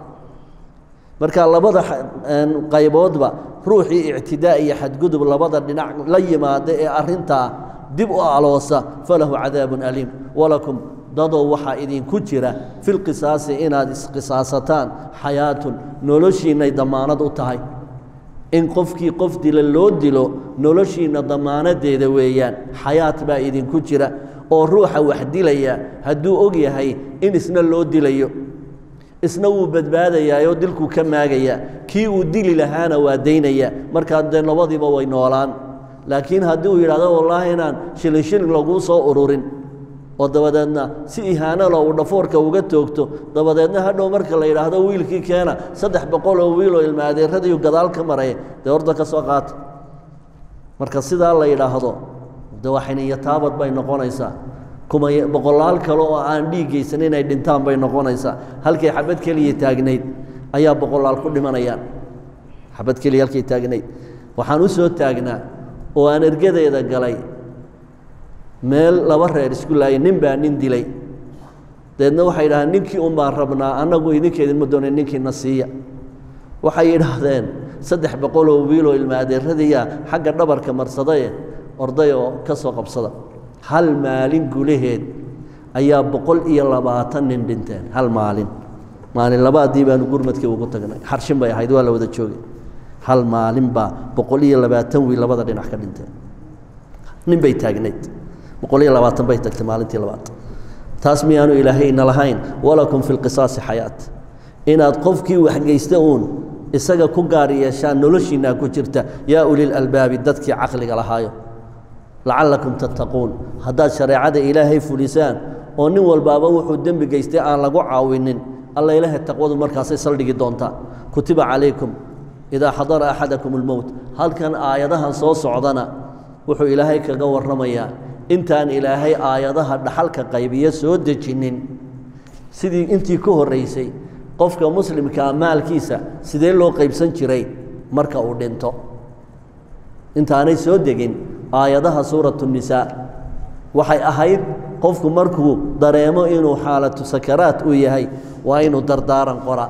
marka labada qayboodba ruuxii ictidaa iyo xadgudub labada dhinac la yimaada ee arintaa dib u aloosa falahu cadaabun aliim walakum dadow waxaa idinku jira fi lqisaasi inaad isqisaasataan xayaatun noloshiinay damaanad u tahay in qofkii qof dila loo dilo noloshiinna damaanadeeda weeyaan xayaat baa idinku jira oo ruuxa wax dilaya hadduu og yahay in isna loo dilayo isna wuu badbaadayaayoo dilkuu ka maagayaa kii uu dili lahaana waa daynaya markaa dee labadiiba way noolaan laakiin haddii uu yidhahdo wallaahi inaan shilin shilin laguu soo ururin oo dabadeedna si ihaanalo uu dhafoorka uga toogto dabadeedna hadhow marka la yidhaahdo wiilkii keena saddex boqol oo wiiloo ilmaadeeradiiu gadaal ka maraya dee horda ka soo qaata marka sidaa la yidhaahdo de waa xiniyo taabad bay noqonaysaa kuma boqolaal kale oo aan dhiiggaysan inay dhintaan bay noqonaysaa halkay xabad keliya taagnayd ayaa boqolaal ku dhimanayaan xabad keliya halkay taagnayd waxaan u soo taagnaa oo aan ergadeeda galay meel laba reer isku laayay nin baa nin dilay dabeedna waxay yidhahdeen ninkii un baan rabnaa annagu idinkeedinma doonay ninkiina siiya waxay yidhaahdeen saddex boqoloo wiiloo ilmaadeeradiiya xagga dhabarka marsadaye orday oo ka soo qabsada hal maalin gudaheed ayaa boqol iyo labaatan nin dhinteen hal maalin maalin labaadii baanu gurmadkii ugu tagnay xarshin bay ahayd waa la wada joogay hal maalin baa boqol iyo labaatan wiil labada dhinac ka dhinteen nin bay taagnayd boqol iyo labaatan bay tagtay maalintii labaad taas miyaanu ilaahay ina lahayn walakum fi lqisaasi xayaat inaad qofkii waxgeysta uun isaga ku gaar yeeshaan noloshiinaa ku jirta yaa ulilalbaabi dadkii caqliga lahaayo lacallakum tattaquun haddaad shareecada ilaahay fulisaan oo nin walbaaba wuxuu dembi geystay aan lagu caawinin alla ilaahay taqwadu markaasay saldhigi doontaa kutiba calaykum idaa xadara axadakum almowt halkan aayadahan soo socdana wuxuu ilaahay kaga warramayaa intaan ilaahay aayadaha dhaxalka qaybiyo soo dejinin sidii intii ka horraysay qofka muslimkaa maalkiisa sidee loo qaybsan jiray marka uu dhinto intaanay soo degin aayadaha suuratu nisaa waxay ahayd qofku markuu dareemo inuu xaalatu sakaraat uu yahay waa inuu dardaaran qora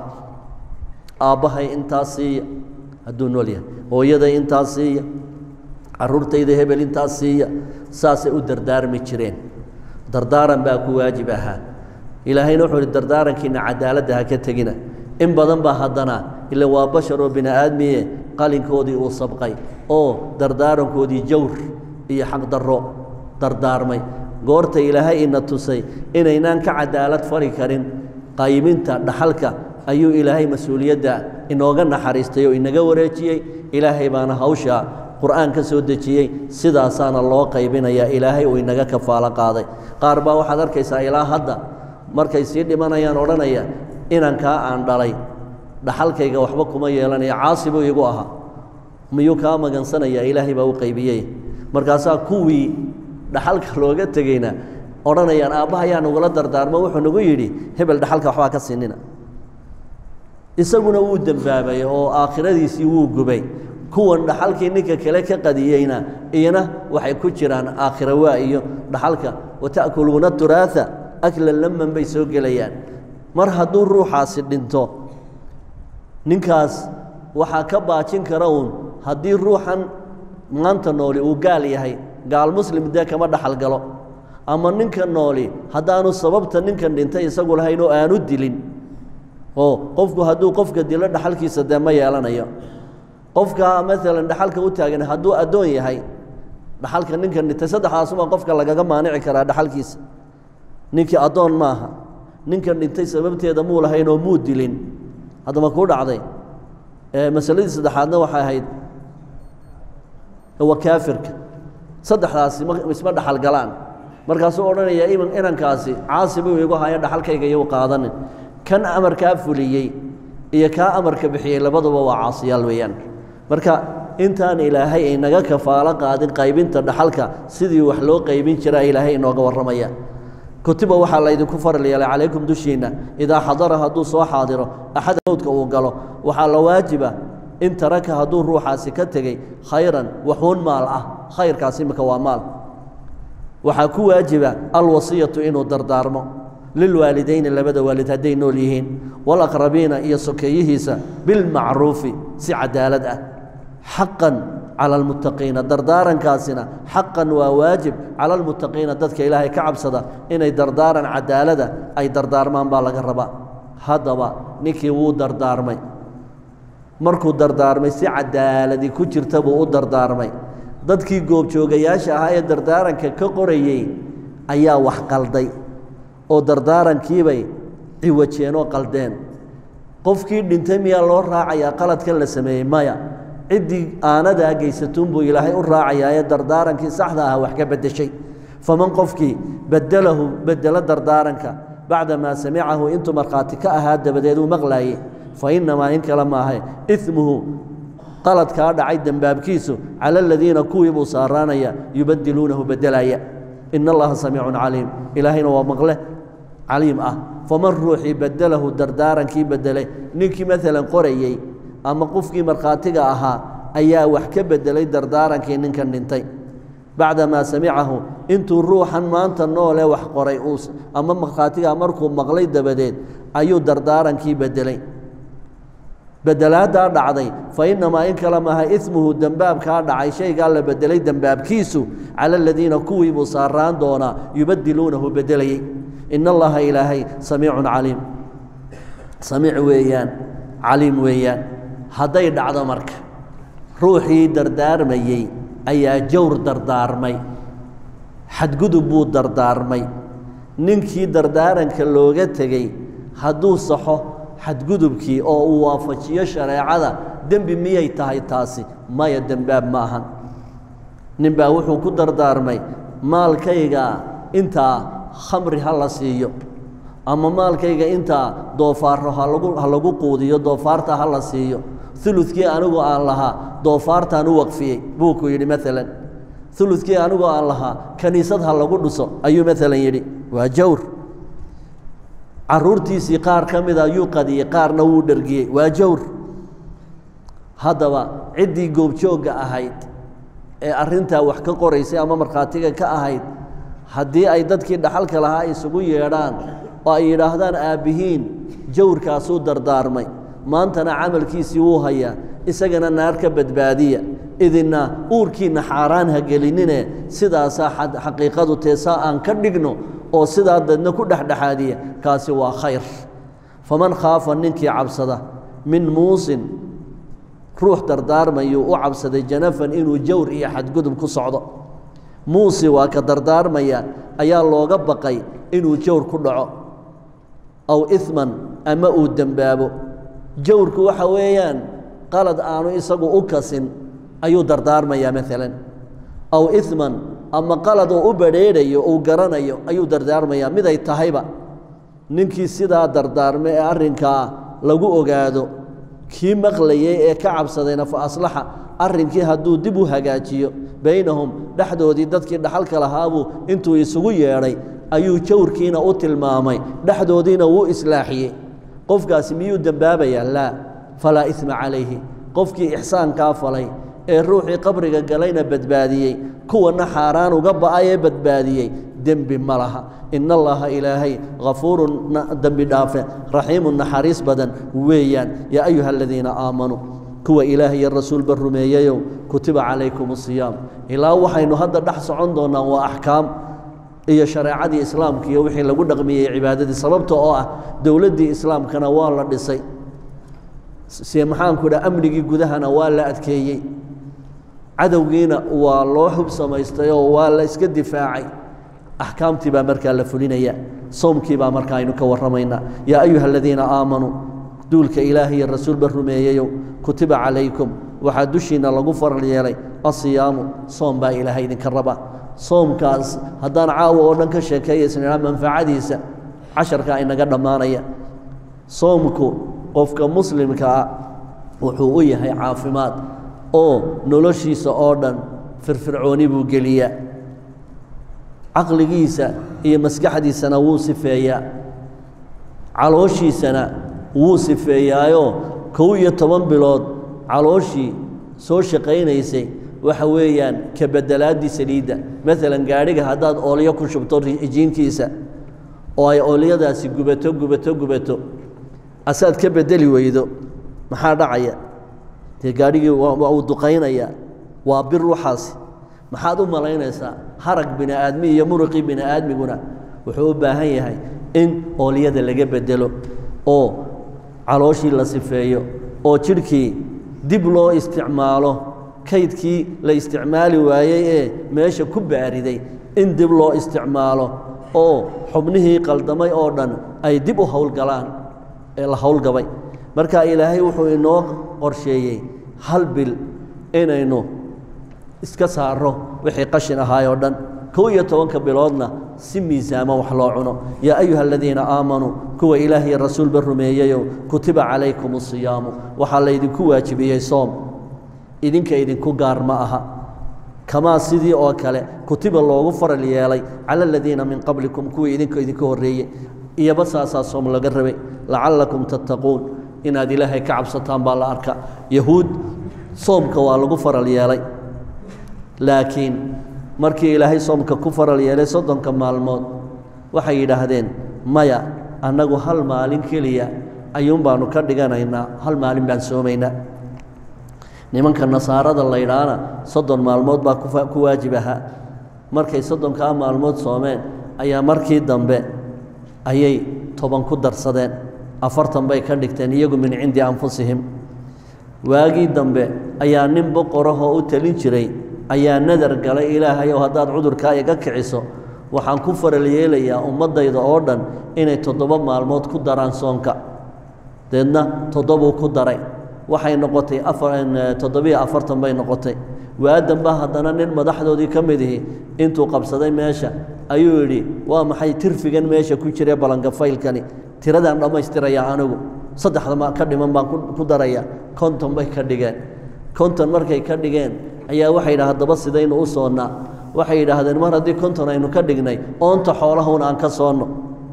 aabbahay intaas siiya hadduu nool yahay hooyaday intaas siiya carruurtayda hebel intaas siiya saasay u dardaarmi jireen dardaaran baa ku waajib ahaa ilaahayna wuxuu uhi dardaarankiina cadaaladda ha ka tegina in badan baa haddana ila waa bashar oo bini aadmiye qalinkoodii uu sabqay oo dardaarankoodii jawr iyo xaqdarro dardaarmay goorta ilaahay ina tusay inaynaan ka cadaalad fali karin qayminta dhaxalka ayuu ilaahay mas-uuliyadda inooga naxariistay oo inaga wareejiyey ilaahay baana hawsha qur'aan ka soo dejiyey sidaasaana loo qaybinayaa ilaahay uu inaga kafaalo qaaday qaar baa waxaad arkaysaa ilaa hadda markay sii dhimanayaan odhanaya inankaa aan dhalay dhaxalkayga waxba kuma yeelanaya caasi buu igu ahaa miyuu kaa magansanayaa ilaahay baa u qaybiyey markaasaa kuwii dhaxalka looga tegeyna odhanayaan aabbahayaa nagula dardaarmo wuxuu nagu yidhi hebel dhaxalka waxbaa ka siinina isaguna wuu dembaabay oo aakhiradiisii wuu gubay kuwan dhaxalkii ninka kale ka qadiyeyna iyana waxay ku jiraan aakhira waa iyo dhaxalka wata'kuluuna turaatha aklan laman bay soo gelayaan mar hadduu ruuxaasi dhinto ninkaas waxaa ka baajin kara uun haddii ruuxan maanta nooli uu gaal yahay gaal muslim dee kama dhaxal galo ama ninka nooli haddaanu sababta ninkan dhintay isagu lahayn oo aanu dilin oo qofku hadduu qofka dilo dhaxalkiisa dee ma yeelanayo qofka maalan dhaxalka u taagan hadduu addoon yahay dhaxalka ninkan dhintay saddexdaasuma qofka lagaga maanici karaa dhaxalkiisa ninkii addoon maaha ninkan dhintay sababteeda muu lahayn oo muu dilin haddama kuu dhacday masaladii saddexaadna waxay ahayd waa kaafirka saddexdaasi isma dhaxal galaan markaasuu odhanaya inankaasi caasi buu igu haya dhaxalkayga iyu qaadanin kan amarkaa fuliyey iyo kaa amarka bixiyey labaduba waa caasiyaal weeyaan marka intaan ilaahay aynaga kafaalo qaadin qaybinta dhaxalka sidii wax loo qaybin jiraa ilaahay inooga warramaya kutiba waxaa laydinku faral yeelay calaykum dushiinna idaa xadara hadduu soo xaadiro axad mowdka uu galo waxaa la waajiba in taraka hadduu ruuxaasi ka tegey khayran waxuun maal ah khayrkaas imika waa maal waxaa ku waajiba alwasiyatu inuu dardaarmo lilwaalidayni labada waalid hadday nool yihiin walaqrabiina iyo sokeeyihiisa bilmacruufi si cadaalad ah xaqan cala almuttaqiina dardaarankaasina xaqan waa waajib cala almuttaqiina dadka ilaahay ka cabsada inay dardaaran cadaalada ay dardaarmaan baa laga rabaa haddaba ninkii wuu dardaarmay markuu dardaarmay si cadaaladi ku jirta buu u dardaarmay dadkii goobjoogayaasha ahaa ee dardaaranka ka qorayey ayaa wax qalday oo dardaarankiibay ciwajeen oo qaldeen qofkii dhintay miyaa loo raacayaa qaladkan la sameeyey maya ciddii aanadaa geysatuunbuu ilaahay u raacayaa ee dardaarankii saxda ah wax ka beddeshay faman qofkii beddelahu beddelo dardaaranka bacda maa samicahu intuu markhaati ka ahaa dabadeed uu maqlaayey fa innamaa in kale maahay imuhu qaladkaa dhacay dembaabkiisu cala aladiina kuwii buu saaraanaya yubadiluunahu beddelaya ina allaha samiicun caliim ilaahayna waa maqle caliim ah faman ruuxii beddelahu dardaarankii beddelay ninkii maalan qorayey ama qofkii markhaatiga ahaa ayaa wax ka beddelay dardaarankii ninkan dhintay bacdamaa samicahu intuu ruuxan maanta noole wax qoray ama markhaatigaa markuu maqlay dabadeed ayuu dardaarankii beddelay bedelaaddaa dhacday fa innamaa in kale maaha imuhu dembaabkaa dhacay shaygaa la beddelay dembaabkiisu cala aladiina kuwii buu saaraan doonaa yubadiluunahu beddelayey in allaha ilaahay samiicun caliim samiic weeyaan caliim weeyaan hadday dhacdo marka ruuxii dardaarmayey ayaa jawr dardaarmay xadgudub buu dardaarmay ninkii dardaaranka looga tegey hadduu saxo xadgudubkii oo uu waafajiyo shareecada dembi miyay tahay taasi maya dembaab ma ahan ninbaa wuxuu ku dardaarmay maalkayga intaa khamri ha la siiyo ama maalkayga intaa doofaarro halagu ha lagu quudiyo doofaarta ha la siiyo uludkii anigu aan lahaa doofaartaan u waqfiyey buu ku yidhi maalan uludkii anigu aan lahaa kaniisad ha lagu dhuso ayuu maalan yidhi waa jawr caruurtiisii qaar ka mida yuu qadiyey qaarna wuu dhergiyey waa jawr haddaba ciddii goobjoogga ahayd ee arrintaa wax ka qoraysay ama markhaatiga ka ahayd haddii ay dadkii dhaxalka lahaa isugu yeedhaan oo ay yidhaahdaan aabbihiin jawrkaasuu dardaarmay maantana camalkiisii wuu hayaa isagana naar ka badbaadiya idinna uurkiinna xaaraan ha gelinine sidaasaa xaqiiqadu teesaa aan ka dhigno oo sidaa dadna ku dhexdhexaadiya kaasi waa khayr faman khaafa ninkii cabsada min muusin ruux dardaarmayuu u cabsaday janafan inuu jawr iyo xadgudub ku socdo muusi waa ka dardaarmaya ayaa looga baqay inuu jawr ku dhaco aw iman ama uu dembaabo jawrku waxa weeyaan qalad aanu isagu u kasin ayuu dardaarmayaa maalan aw iman ama qalad oo u badrheedhayo uu garanayo ayuu dardaarmayaa miday tahayba ninkii sidaa dardaarmay ee arrinkaa lagu ogaado kii maqlayey ee ka cabsadayna fa aslaxa arrinkii hadduu dib u hagaajiyo baynahum dhexdoodii dadkii dhaxalka lahaabuu intuu isugu yeedhay ayuu jawrkiina u tilmaamay dhexdoodiina wuu islaaxiyey qofkaasi miyuu dembaabayaa laa falaa isma calayhi qofkii ixsaankaa falay ee ruuxii qabriga galayna badbaadiyey kuwana xaaraan uga ba'ay ee badbaadiyey dembi ma laha in allaha ilaahay hafuurun dembi dhaafe raxiimun naxariis badan weeyaan yaa ayuha aladiina aamanuu kuwa ilaah iyo rasuulba rumeeyeyow kutiba calaykum asiyaam ilaa waxaynu hadda dhex socon doonnaa waa axkaam iyo shareecadii islaamka iyo wixii lagu dhaqmiyey cibaadadii sababta oo ah dowladdii islaamkana waa la dhisay se maxaanku dhaha amnigii gudahana waa la adkeeyey cadowgiina waa loo hub samaystay oo waa la iska difaacay axkaamtii baa markaa la fulinaya soomkii baa markaa aynu ka warramaynaa yaa ayuha aladiina aamanuu duulka ilaah iyo rasuulba rumeeyeyow kutiba calaykum waxaa dushiinna lagu faral yeelay asiyaamu soom baa ilaahay idinka raba soomkaas haddaan caawa oo dhan ka sheekeeyaysnaa manfacadiisa casharkaa inaga dhammaanaya soomku qofka muslimka ah wuxuu u yahay caafimaad oo noloshiisa oo dhan firfircooni buu geliyaa caqligiisa iyo maskaxdiisana wuu sifeeyaa calooshiisana wuu sifeeyaayoo kow iyo toban bilood calooshii soo shaqaynaysay waxa weeyaan ka bedelaaddii saliidda maalan gaadhiga haddaad oolyo ku shubto jiinkiisa oo ay oolyadaasi gubato gubato gubato asaad ka bedeli weydo maxaa dhacaya dee gaadhigii waa uu duqaynayaa waa bir waxaasi maxaad u malaynaysaa harag bini aadmi iyo muruqii bini aadmiguna wuxuu u baahan yahay in oolyada laga bedelo oo calooshii la sifeeyo oo jidhkii dib loo isticmaalo kaydkii la isticmaali waayey ee meesha ku baariday in dib loo isticmaalo oo xubnihii qaldamay oo dhan ay dib u howlgalaan ee la howlgabay marka ilaahay wuxuu inoo qorsheeyey hal bil inaynu iska saaro wixii qashin ahaay oo dhan kow iyo tobanka biloodna si miisaamo wax loo cuno yaa ayuha aladiina aamanuu kuwa ilaah iyo rasuulba rumeeyeyow kutiba calaykum asiyaamu waxaa laydinku waajibiyey soom idinka idinku gaar ma aha kamaa sidii oo kale kutiba loogu faral yeelay cala aladiina min qablikum kuwii idinka idinka horreeyey iyoba saasaa soom laga rabay lacallakum tattaquun inaad ilaahay ka cabsataan baa la arka yahuud soomka waa lagu faral yeelay laakiin markii ilaahay soomka ku faral yeelay soddonka maalmood waxay yidhaahdeen maya annagu hal maalin keliya ayuun baanu ka dhiganaynaa hal maalin baan soomaynaa nimanka nasaarada laydhaana soddon maalmood baa ku waajib ahaa markay soddonkaa maalmood soomeen ayaa markii dambe ayay toban ku darsadeen afartan bay ka dhigteen iyagu min cindi anfusihim waagii dambe ayaa nin boqorahoo u telin jiray ayaa nadar galay ilaahay oo haddaad cudurkaa iga kiciso waxaan ku faral yeelayaa ummaddayda oo dhan inay toddoba maalmood ku daraan soonka deedna toddobuu ku daray waxay noqotay toddobiyo afartan bay noqotay waadanba haddana nin madaxdoodii ka mid ihi intuu qabsaday meesha ayuu yidhi waa maxay tirfigan meesha ku jire balangafaylkani tiradaan dhammaystirayaa anigu saddexda ka dhiman baan ku daraya konton bay ka dhigeen konton markay ka dhigeen ayaa waxay yidhaha haddaba sidaynu u soonnaa waxay yidhaahdeen mar haddii konton aynu ka dhignay oonta xoolaha un aan ka soonno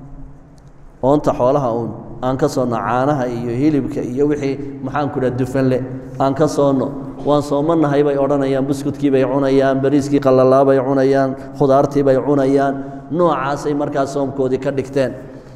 oonta xoolaha uun aan ka soonno caanaha iyo hilibka iyo wixii maxaanku dhaha dufanle aan ka soonno waan soomanahay bay odhanayaan buskudkii bay cunayaan bariiskii qalalaa bay cunayaan khudaartii bay cunayaan noocaasay markaa soomkoodii ka dhigteen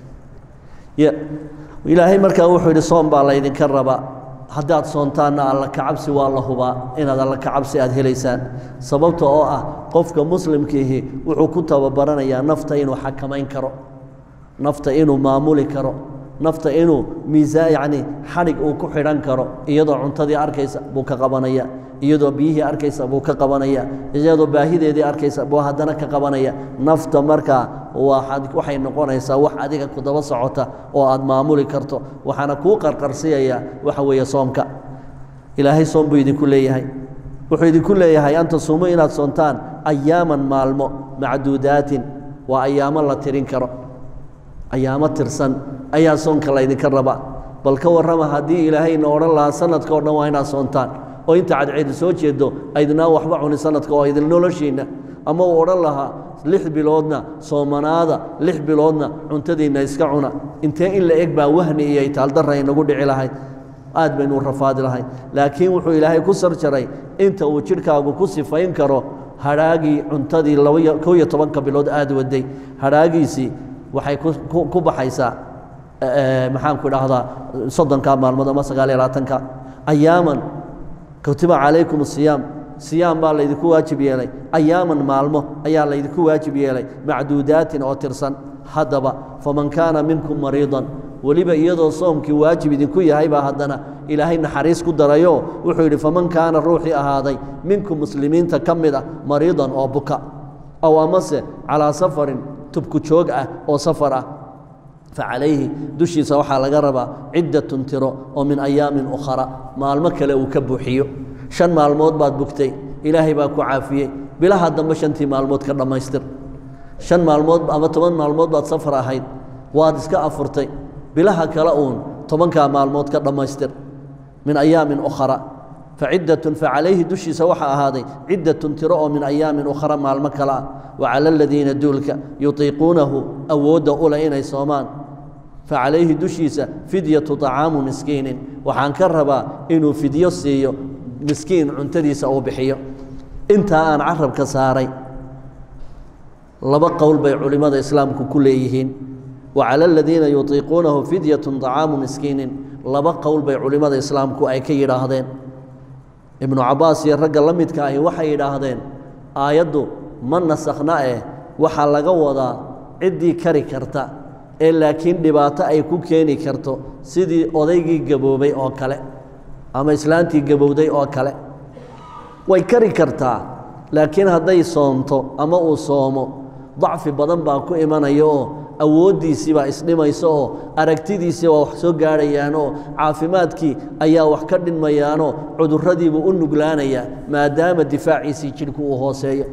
ilaahay markaa wuxuu yidhi soom baa laydinka rabaa haddaad soontaanna alla kacabsi waa la hubaa inaad alla kacabsi aad helaysaan sababta oo ah qofka muslimkiihi wuxuu ku tababaranayaa nafta inuu xakamayn karo nafta inuu maamuli karo nafta inuu miisaa yacni xadhig uu ku xidhan karo iyadoo cuntadii arkaysa buu ka qabanaya iyadoo biyihii arkaysa buu ka qabanaya iyadoo baahideedii arkaysa buu haddana ka qabanaya nafta markaa waaad waxay noqonaysaa wax adiga ku daba socota oo aad maamuli karto waxaana kuu qarqarsiyaya waxa weeye soomka ilaahay soom buu idinku leeyahay wuxuu idinku leeyahay an tasuumuu inaad soontaan ayaaman maalmo macduudaatin waa ayaamo la tirin karo ayaamo tirsan ayaa soonka laydinka rabaa bal ka warrama haddii ilaahayna odhan lahaa sanadka o dhan waa inaad soontaan oo inta cadceedu soo jeedo aydinaa waxba cuni sanadka oo idin noloshiinna ama uu odhan lahaa lix biloodna soomanaada lix biloodna cuntadiinna iska cuna intee in la eg baa wahni iyo itaaldarra inagu dhici lahayd aad baynu rafaadi lahayn laakiin wuxuu ilaahay ku sarjaray inta uu jidhkaagu ku sifayn karo hadhaagii cuntadii kow iyo tobanka bilood aad waday hadhaagiisii waxay ku baxaysaa maxaanku idhaahdaa soddonka maalmood ama sagaal iyo labaatanka ayaaman kutiba calaykum asiyaam siyaam baa laydinku waajib yeelay ayaaman maalmo ayaa laydinku waajib yeelay macduudaatin oo tirsan haddaba faman kaana minkum mariidan weliba iyadoo soomkii waajib idinku yahay baa haddana ilaahay naxariis ku darayo wuxuu yidhi faman kaana ruuxii ahaaday minkum muslimiinta ka mid ah mariidan oo buka aw amase calaa safarin tubku joog ah oo safar ah facalayhi dushiisa waxaa laga rabaa ciddatun tiro oo min ayaamin ukhara maalmo kale uu ka buuxiyo shan maalmood baad bugtay ilaahay baa ku caafiyey bilaha dambe shantii maalmood ka dhammaystir shan maalmood ama toban maalmood baad safar ahayd waad iska afurtay bilaha kale uun tobankaa maalmood ka dhammaystir min ayaamin ukhara faciddatun facalayhi dushiisa waxaa ahaaday ciddatun tiro oo min ayaamin ukhra maalmo kale ah wa cala aladiina duulka yutiiquunahu awoodda ule inay soomaan facalayhi dushiisa fidyatu طacaamu miskiinin waxaan ka rabaa inuu fidyo siiyo miskiin cuntadiisa uu bixiyo intaa aan carabka saaray laba qowl bay culimmada islaamku ku leeyihiin wa cala aladiina yutiiquunahu fidyatu طacaamu miskiinin laba qowl bay culimmada islaamku ay ka yidhaahdeen ibnu cabbaas iyo ragga la midka ahi waxay yidhaahdeen aayaddu ma nasakhna eh waxaa laga wadaa ciddii kari karta ee laakiin dhibaato ay ku keeni karto sidii odaygii gaboobay oo kale ama islaantii gabowday oo kale way kari kartaa laakiin hadday soomto ama uu soomo dacfi badan baa ku imanaya oo awooddiisii baa isdhimaysa oo aragtidiisii waa wax soo gaadhayaan oo caafimaadkii ayaa wax ka dhinmayaanoo cudurradiibuu u nuglaanayaa maadaama difaaciisii jidhku uu hooseeyo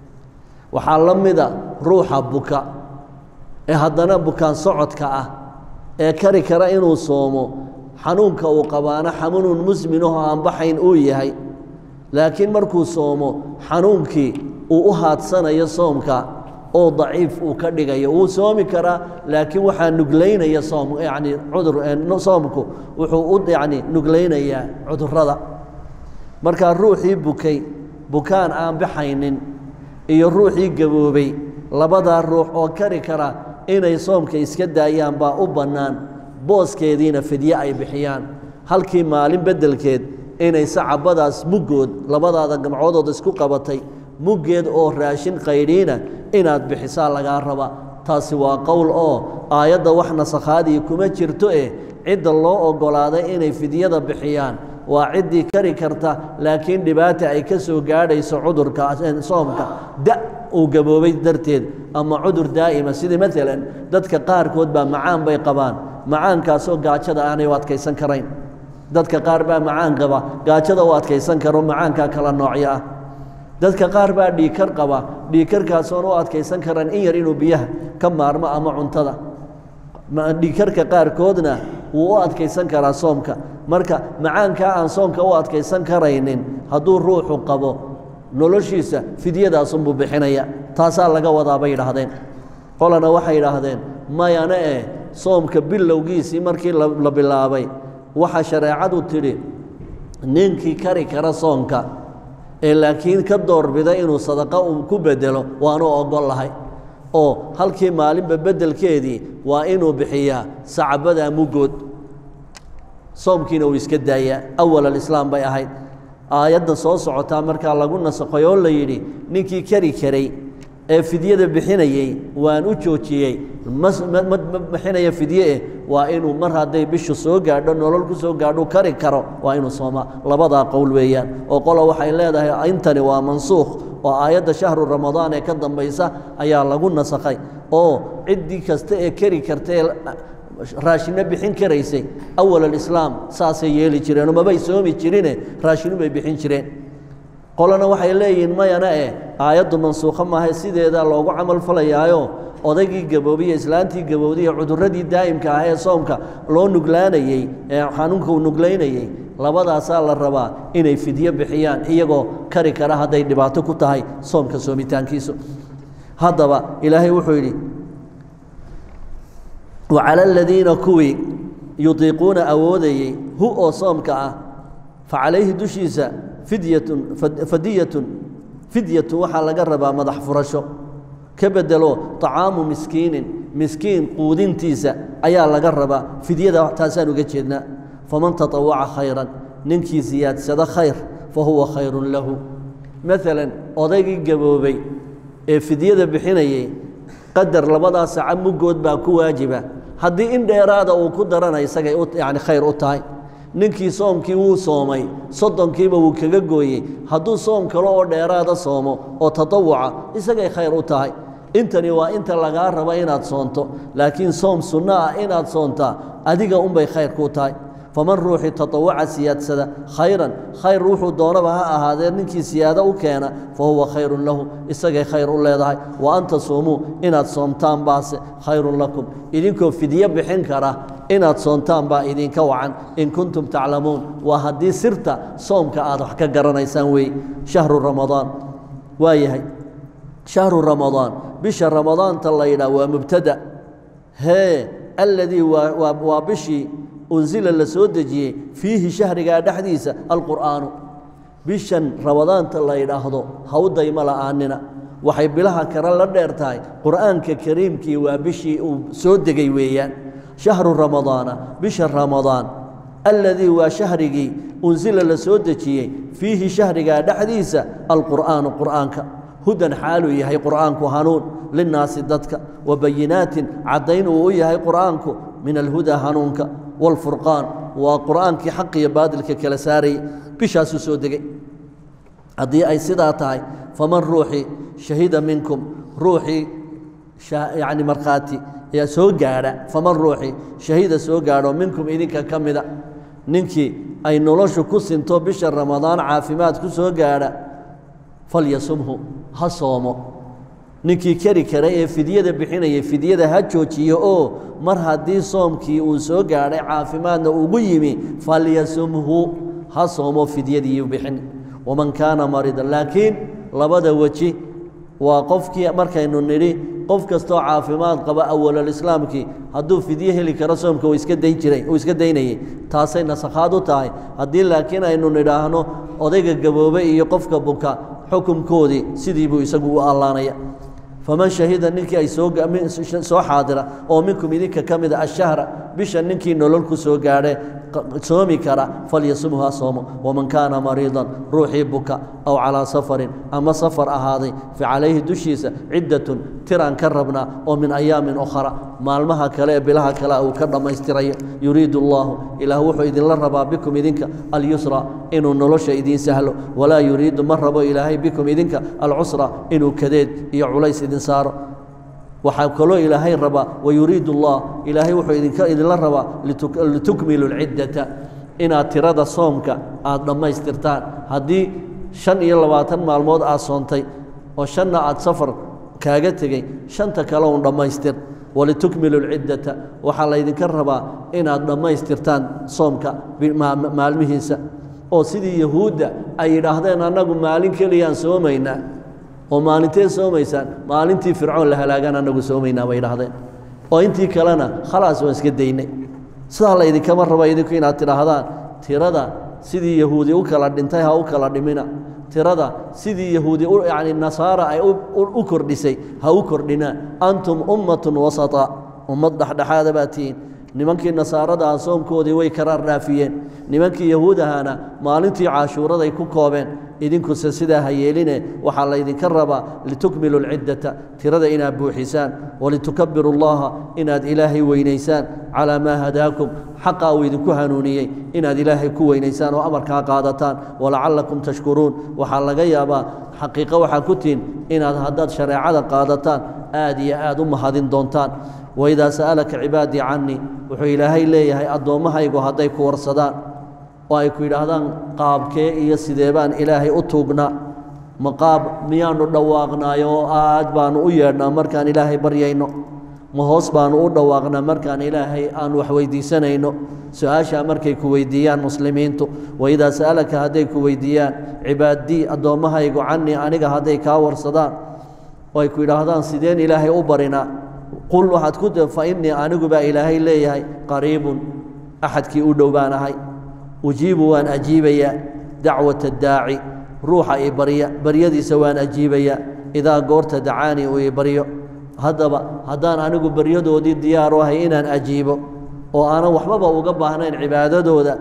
waxaa la mida ruuxa buka ee haddana bukaan socodka ah ee kari kara inuu soomo xanuunka uu qabaana xanuunun musminaho aan baxayn uu yahay laakiin markuu soomo xanuunkii uu u haadsanayo soomka oo daciif uu ka dhigayo wuu soomi karaa laakiin waxaa nuglaynaya soom yacni cudur soomku wuxuu u yacni nugleynayaa cudurrada markaa ruuxii bukay bukaan aan baxaynin iyo ruuxii gaboobay labadaa ruux oo kari kara inay soomka iska daayaan baa u bannaan booskeediina fidye ay bixiyaan halkii maalin beddelkeed inay sacabadaas muggood labadaada gamcoodood isku qabatay muggeed oo raashin qaydhiina inaad bixisaa lagaa raba taasi waa qowl oo aayadda wax nasakhaadii kuma jirto eh cidda loo oggolaaday inay fidyada bixiyaan waa ciddii kari karta laakiin dhibaata ay ka soo gaadhayso cudurka soomka da uu gaboobay darteed ama cudur daa'ima sidii maalan dadka qaarkood baa macaan bay qabaan macaankaasoo gaajada aanay u adkaysan karayn dadka qaar baa macaan qaba gaajada u adkaysan karo macaankaa kala noocyo ah dadka qaar baa dhiikar qaba dhiikarkaasoon u adkaysan karan in yar inuu biyaha ka maarmo ama cuntada dhiikarka qaarkoodna wuu u adkaysan karaa soomka marka macaankaa aan soomka u adkaysan karaynin hadduu ruuxu qabo noloshiisa fidyadaasunbuu bixinaya taasaa laga wadaa bay yidhaahdeen qolana waxay yidhaahdeen mayana eh soomka bilowgiisii markii la bilaabay waxaa shareecadu tidhi ninkii kari kara soonka ee laakiin ka doorbida inuu sadaqa uu ku bedelo waanu oggol lahay oo halkii maalinba beddelkeedii waa inuu bixiyaa sacabadaa muggood soomkiina uu iska daayaa awal alislaam bay ahayd aayaddan soo socotaa markaa lagu nasakhay oo la yidhi ninkii kari karay ee fidyada bixinayey waan u joojiyey ma bixinaya fidye eh waa inuu mar hadday bishu soo gaadho nolol ku soo gaadho kari karo waa inuu soomaa labadaa qowl weeyaan oo qola waxay leedahay intani waa mansuukh oo aayadda shahru ramadaan ee ka dambaysa ayaa lagu nasakhay oo ciddii kasta ee kari karta ee raashino bixin karaysay awal alislaam saasay yeeli jireenoo mabay soomi jirine raashinu bay bixin jireen qolana waxay leeyihiin mayana eh aayaddu mansuukho maahay sideedaa loogu camal falayaayo odaygii gaboobiye islaantii gabowdiye cudurradii daa'imka ah ee soomka loo nuglaanayey ee xanuunka uu nuglaynayey labadaasaa la rabaa inay fidyo bixiyaan iyagoo kari kara hadday dhibaato ku tahay soomka soomitaankiisu haddaba ilaahay wuxuu yidhi wacala aladiina kuwii yudiiquuna awoodayey hu oo soomka ah fa calayhi dushiisa fidyatun fadiyatun fidyatun waxaa laga rabaa madax furasho ka bedelo طacaamu miskiinin miskiin quudintiisa ayaa laga rabaa fidyada taasaan uga jeednaa faman taطawaca khayran ninkii siyaadsado khayr fa huwa khayru lahu maalan odaygii gaboobay ee fidyada bixinayay qadar labadaa saca muggood baa ku waajiba haddii in dheeraada uu ku darana isagay yani khayr u tahay ninkii soomkii wuu soomay soddonkiiba wuu kaga gooyey hadduu soom kale oo dheeraada soomo oo tatawuca isagay khayr u tahay intani waa inta lagaa raba inaad soonto laakiin soom sunno ah inaad soontaa adiga unbay khayr kuu tahay faman ruuxii tatawaca siyaadsada khayran khayr wuxuu doonaba ha ahaadee ninkii siyaado u keena fa huwa khayrun lahu isagay khayr u leedahay wa an tasuumuu inaad soomtaan baase khayrun lakum idinkoo fidyo bixin kara inaad soontaan baa idinka wacan in kuntum taclamuun waa haddii sirta soomka aad wax ka garanaysaan weeye shahru ramadaan waa yahay shahru ramadaan bisha ramadaanta la yidhaah waa mubtada hee alladii waa bishii unsila la soo dejiyey fiihi shahrigaa dhexdiisa alqur'aanu bishan ramadaanta la yidhaahdo hawdayma la'aanina waxay bilaha kale la dheer tahay qur'aanka kariimkii waa bishii uu soo degay weeyaan shahru ramadaana bisha ramadaan alladii waa shahrigii unsila la soo dejiyey fiihi shahrigaa dhexdiisa alqur'aanu qur'aanka hudan xaaluu yahay qur'aanku hanuun linnaasi dadka wa bayinaatin caddayn uu u yahay qur'aanku min alhudaa hanuunka waalfurqaan waa qur'aankii xaq iyo baadilka kala saarayay bishaasuu soo degay haddii ay sidaa tahay faman ruuxii shahida minkum ruuxii yacni markhaati soo gaadha faman ruuxii shahida soo gaadho minkum idinka ka mida ninkii ay noloshu ku sinto bisha ramadaan caafimaad ku soo gaadha falyasumhu ha soomo ninkii keri kara ee fidyada bixinaya fidyada ha joojiyo oo mar haddii soomkii uu soo gaadhay caafimaadna ugu yimi falyasumhu ha soomo fidyadiiu bixin waman kaana maridan laakiin labada weji waa qofkii markaynu nidhi qof kastoo caafimaad qaba awalalislaamkii hadduu fidyo heli karo soomka uu iska dayn jiray uu iska daynayey taasay nasakhaad u tahay haddii laakiin aynu nidhaahno odayga gaboobe iyo qofka buka xukunkoodii sidii buu isagu u allaanaya faman shahida ninkii ay soo xaadira oo minkum idinka ka mida ashahra bisha ninkii nolol ku soo gaadhe soomi kara falyasumhu ha soomo waman kaana mariidan ruuxii buka aw calaa safarin ama safar ahaaday fa calayhi dushiisa ciddatun tiraan ka rabnaa oo min ayaamin ukhra maalmaha kale ee bilaha kale uu ka dhammaystirayo yuriidu allaahu ilaah wuxuu idinla rabaa bikum idinka alyusra inuu nolosha idiin sahlo walaa yuriidu ma rabo ilaahay bikum idinka alcusra inuu kadeed iyo culays idin saaro waxaa kaloo ilaahay rabaa wayuriidu allah ilaahay wuxuu idinka idinla rabaa litukmilu lciddata inaad tirada soomka aad dhammaystirtaan haddii shan iyo labaatan maalmood aad soontay oo shanna aad safar kaaga tegey shanta kale un dhammaystir walitukmilu lciddata waxaa laydinka rabaa inaad dhammaystirtaan soomka maalmihiisa oo sidii yahuudda ay yidhaahdeen annagu maalin keliyaan soomaynaa oo maalintee soomaysaan maalintii fircoon la halaagaan annagu soomaynaa bay idhahdeen oo intii kalena khalaas waan iska daynay sidaa laydinkama raba idinku inaad tidhaahdaan tirada sidii yahuudi u kala dhintay ha u kala dhimina tirada sidii yahuudi yacni nasaara ay u kordhisay ha u kordhinaa antum ummatun wasata ummad dhexdhexaada baa tihiin nimankii nasaarada ah soomkoodii way karaar dhaafiyeen nimankii yahuudahana maalintii caashuuraday ku koobeen idinkuse sidaa ha yeeline waxaa laydinka rabaa litukmilu lciddata tirada inaad buuxisaan walitukabiru llaha inaad ilaahay weynaysaan calaa maa hadaakum xaqa uu idinku hanuuniyey inaad ilaahay ku weynaysaan oo amarkaa qaadataan walacallakum tashkuruun waxaa laga yaabaa xaqiiqo waxaa ku tihin inaad haddaad shareecada qaadataan aad iyo aad u mahadin doontaan waidaa sa'alaka cibaadii cannii wuxuu ilaahay leeyahay addoommahaygu hadday ku warsadaan oo ay ku yidhaahdaan qaabkee iyo sidee baan ilaahay u tuugnaa ma qaab miyaannu dhawaaqnaayo oo aad baannu u yeedhnaa markaan ilaahay baryayno ma hoos baannu u dhawaaqnaa markaan ilaahay aan wax weyddiisanayno su-aashaa markay ku weyddiiyaan muslimiintu waidaa sa'alaka hadday ku weyddiiyaan cibaadii addoommahaygu cannii aniga hadday kaa warsadaan oo ay ku yidhaahdaan sideen ilaahay u barinaa qul waxaad ku fa innii anigu baa ilaahay leeyahay qariibun axadkii u dhow baan ahay ujiibu waan ajiibayaa dacwata daaci ruuxa i barya baryadiisa waan ajiibayaa idaa goorta dacaanii uu i baryo haddaba haddaan anigu baryadoodii diyaaru ahay inaan ajiibo oo aanan waxbaba uga baahnayn cibaadadooda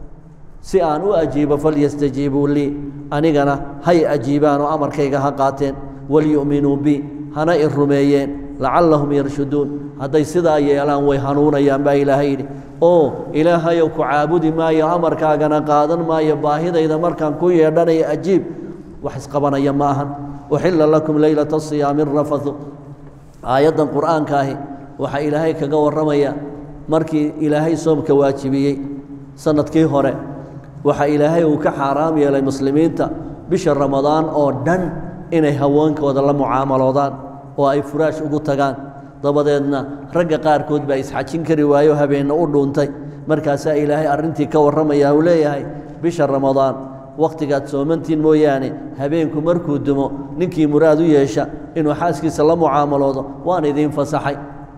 si aan u ajiibo falyastajiibuu lii anigana hay ajiibaan oo amarkayga ha qaateen walyu'minuu bi hana i rumeeyeen lacallahum yarshuduun hadday sidaa yeelaan way hanuunayaan baa ilaahay yidhi oo ilaahayow ku caabudi maayo amarkaagana qaadan maayo baahidayda markaan ku yeedhanayo ajiib wax isqabanaya ma ahan uxilla lakum leylata siyaami rafathu aayaddan qur'aanka ahi waxaa ilaahay kaga warramaya markii ilaahay soomka waajibiyey sanadkii hore waxaa ilaahay uu ka xaaraam yeelay muslimiinta bisha ramadaan oo dhan inay haweenkooda la mucaamaloodaan oo ay furaash ugu tagaan dabadeedna ragga qaarkood baa isxajin kari waayo habeenna u dhuuntay markaasaa ilaahay arrintii ka warramaya uu leeyahay bisha ramadaan wakhtigaad soomantiin mooyaane habeenku markuu dumo ninkii muraad u yeesha inuu xaaskiisa la mucaamaloodo waan idiin fasaxay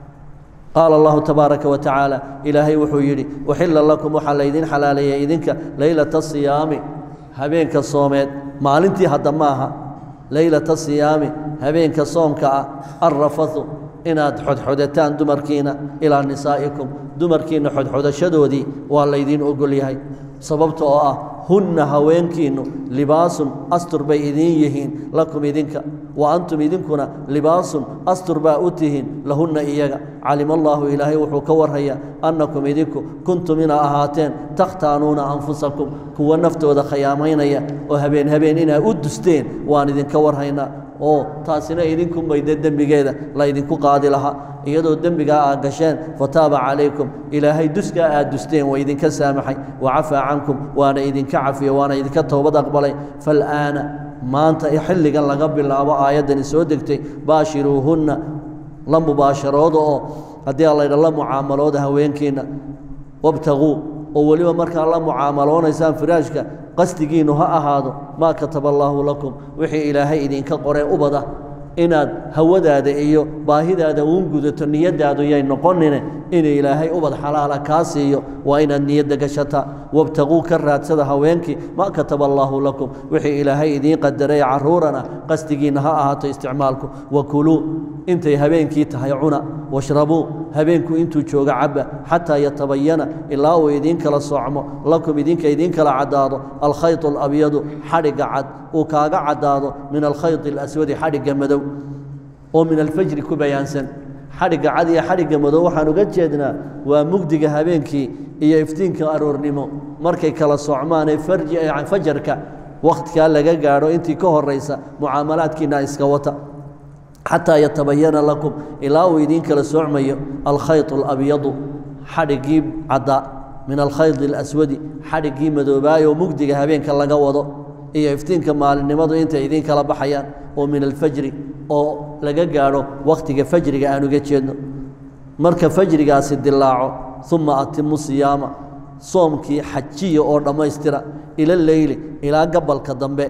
qaala allahu tabaaraka wa tacaala ilaahay wuxuu yidhi uxilla lakum waxaa laydin xalaaleeyay idinka leylata siyaami habeenka soomeed maalintii hadda maaha leylata siyaami habeenka soomka ah alrafathu inaad xodxodataan dumarkiina ilaa nisaa'ikum dumarkiinna xodxodashadoodii waa laydiin ogol yahay sababta oo ah hunna haweenkiinnu libaasun astur bay idiin yihiin lakum idinka wa antum idinkuna libaasun astur baa u tihiin lahunna iyaga calima allaahu ilaahay wuxuu ka warhayaa annakum idinku kuntum inaa ahaateen takhtaanuuna anfusakum kuwa naftooda khiyaamaynaya oo habeen habeen inaa u dusteen waan idinka warhaynaa oo taasina idinkunbay de dembigeeda laydinku qaadi lahaa iyadoo dembigaa aad gasheen fataaba calaykum ilaahay duskaa aad dusteen waa idinka saamaxay wacafaa cankum waana idinka cafiyo waana idinka toobad aqbalay fal'aana maanta xilligan laga bilaabo aayaddani soo degtay baashiruuhunna la mubaasharooda oo haddii allaydha la mucaamalooda haweenkiinna wabtaguu oo weliba markaa la mucaamaloonaysaan firaashka qasdigiinnu ha ahaado maa kataba allaahu lakum wixii ilaahay idinka qoree ubada inaad hawadaada iyo baahidaada uun gudato niyaddaadu yay noqonine in ilaahay ubad xalaala kaa siiyo waa inaad niyadda gashataa wabtaguu ka raadsada haweenkii maa kataba allaahu lakum wixii ilaahay idiin qadaray carruurana qasdigiinna ha ahaato isticmaalku wakuluu intay habeenkii tahay cuna washrabuu habeenku intuu joogo cabba xataa yatabayana ilaa uu idiin kala soocmo lakum idinka idiin kala caddaado alkhayط alabyadu xadhigga cad uu kaaga caddaado min alkhayط اlaswadi xadhigga madow oo min alfajri ku bayaansan xadhigga cad iyo xadhigga madow waxaan uga jeednaa waa mugdiga habeenkii iyo iftiinka aroornimo markay kala socmaanee fajarka wakhtikaa laga gaadho intii ka horaysa mucaamalaadkiina iska wata xataa yatabayana lakum ilaa uu idiin kala soocmayo alkhayط اlabyadu xadhiggii caddaa min alkhayط اlaswadi xadhiggii madoobaayoo mugdiga habeenka laga wado iyo iftiinka maalinimadu intay idiin kala baxayaan oo min alfajri oo laga gaadho wakhtiga fajriga aan uga jeedno marka fajrigaasi dilaaco uma atimu siyaama soomkii xajiya oo dhammaystira ila leyli ilaa gabalka dambe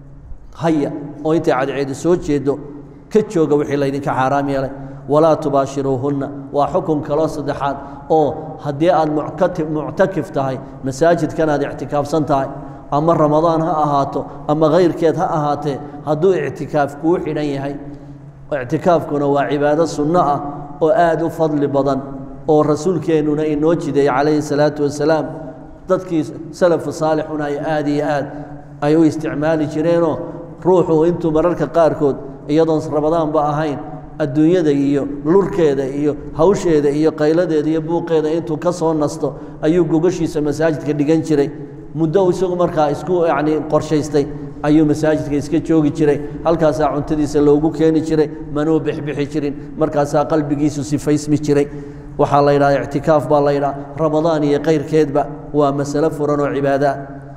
haya oo intay cadceedi soo jeedo ka jooga wixii laydinka xaaraam yeelay walaa tubaashiruuhunna waa xukun kaloo saddexaad oo haddii aad muctakif tahay masaajidkan aad ictikaafsan tahay ama ramadaan ha ahaato ama kayrkeed ha ahaatee hadduu ictikaaf kuu xidhan yahay ictikaafkuna waa cibaado sunno ah oo aad u fadli badan oo rasuulkeennuna inoo jideeyey calayhi salaatu wasalaam dadkii salafu saalixuna ay aad iyo aad ay u isticmaali jireenoo ruuxu intuu mararka qaarkood iyadoon ramadaanba ahayn adduunyada iyo lurkeeda iyo hawsheeda iyo qayladeeda iyo buuqeeda intuu ka soo nasto ayuu gogashiisa masaajidka dhigan jiray muddo isagu markaa isku yacni qorshaystay ayuu masaajidka iska joogi jiray halkaasaa cuntadiisa loogu keeni jiray manuu bixbixi jirin markaasaa qalbigiisu sifaysmi jiray waxaa la yidhaha ictikaaf baa la yidhaha ramadaan iyo kayrkeedba waa masalo furan oo cibaada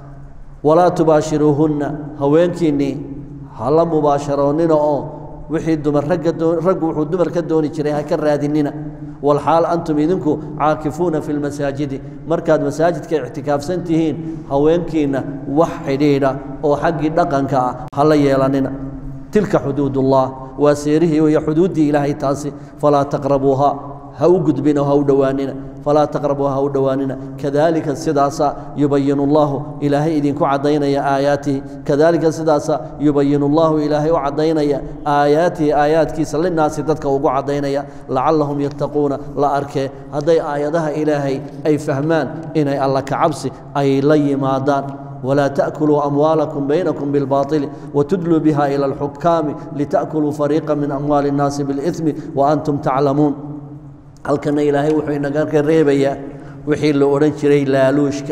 walaa tubaashiruuhunna haweenkiinnii hala mubaasharoonnina oo wixii dumar ragga raggu wuxuu dumar ka dooni jiray ha ka raadinina walxaal antum idinku caakifuuna fi lmasaajidi markaad masaajidka ictikaafsan tihiin haweenkiinna wax xidhiidha oo xaggii dhaqanka ah hala yeelanina tilka xuduudullah waa seerihii iyo xuduuddii ilaahay taasi falaa taqrabuuha ha u gudbina ha u dhowaanina falaa taqrabuu ha u dhowaanina kadaalika sidaasa yubayinu allahu ilaahay idinku caddaynaya aayaatihi kadaalika sidaasa yubayinu allahu ilaahay u caddaynaya aayaatihi aayaadkiisa linaasi dadka ugu caddaynaya lacallahum yattaquuna la arkee hadday aayadaha ilaahay ay fahmaan inay alla kacabsi ay la yimaadaan ولا تأكلوا أموالكم بينكم بالباطل وتدلوا بها إلى الحكام لتأكلوا فريقا من أموال الناس بالإثم وأنتم تعلمون هل كان إلهي وحي نقارك الريبية وحي اللي أورنشري لالوشك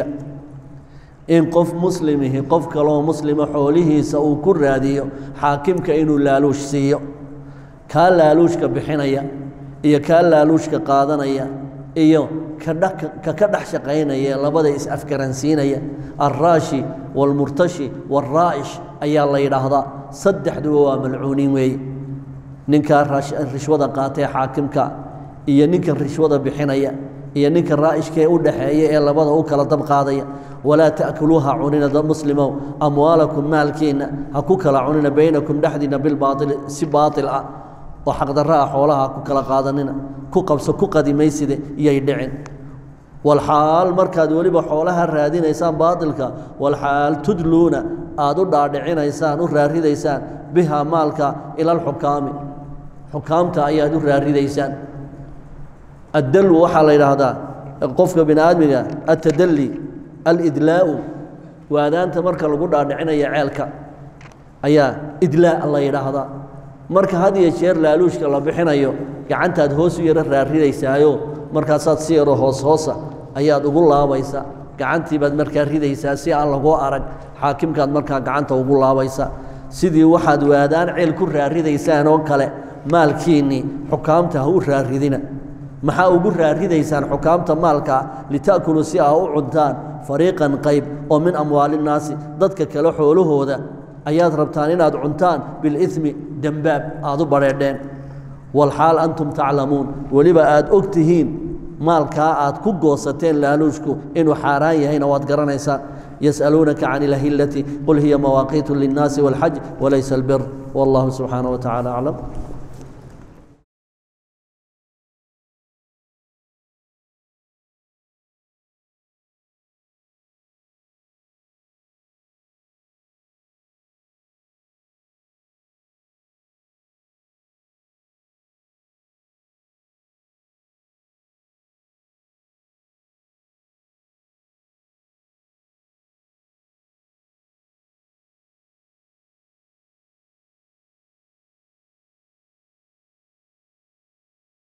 إن قف مسلمه قف كلو مسلم حوله سأو كراديو حاكمك إنو لالوش سيو كان لالوشك بحنيا إيا كان لالوشك قادنيا iyo ka ka dhex shaqaynaya labada is-afgaransiinaya alraashi waalmurtashi waalraa'ish ayaa la yidhaahdaa saddexduba waa malcuuniin weeye ninkaa rishwada qaatee xaakimka iyo ninkan rishwada bixinaya iyo ninka raa'ishkaee u dhaxeeya ee labada u kala dab qaadaya walaa ta'kuluuha cunina dad muslimow amwaalakum maalkiinna ha ku kala cunina baynakum dhexdiinna bilbaaili si baatil ah oo xaqdarra ah xoolaha ku kala qaadanina ku qabso ku qadimayside iyay dhicin walxaal markaad weliba xoolaha raadinaysaan baatilka walxaal tudluuna aad u dhaadhicinaysaan u raaridaysaan biha maalka ila alxukaami xukaamta ayaad u raaridaysaan addallu waxaa la yidhaahdaa qofka bini aadmiga altadalli alidlaa'u waadaanta marka lagu dhaadhicinaya ceelka ayaa idlaa la yidhaahdaa marka had iyo jeer laaluushka la bixinayo gacantaad hoos u yaro raaridaysaayo markaasaad si yaro hoos hoosa ayaad ugu laabaysa gacantii baad markaa ridaysaa si aan lagoo arag xaakimkaad markaa gacanta ugu laabaysa sidii waxaad waadaan ceel ku raaridaysaan oo kale maalkiinnii xukaamta ha u raaridina maxaa ugu raaridaysaan xukaamta maalkaa lita'kuluu si aa u cuntaan fariiqan qayb oo min amwaalinnaasi dadka kale xoolahooda ayaad rabtaan inaad cuntaan bilimi dembaab aad u badheedheen walxaal antum taclamuun weliba aad og tihiin maalkaa aad ku goosateen laaluushku inuu xaaraan yahayna waad garanaysaa yas'aluunaka can ilahillati qul hiya mawaaqiitu linnaasi wاlxaj walaysa albir wallahu subxaanaه wa tacala aclam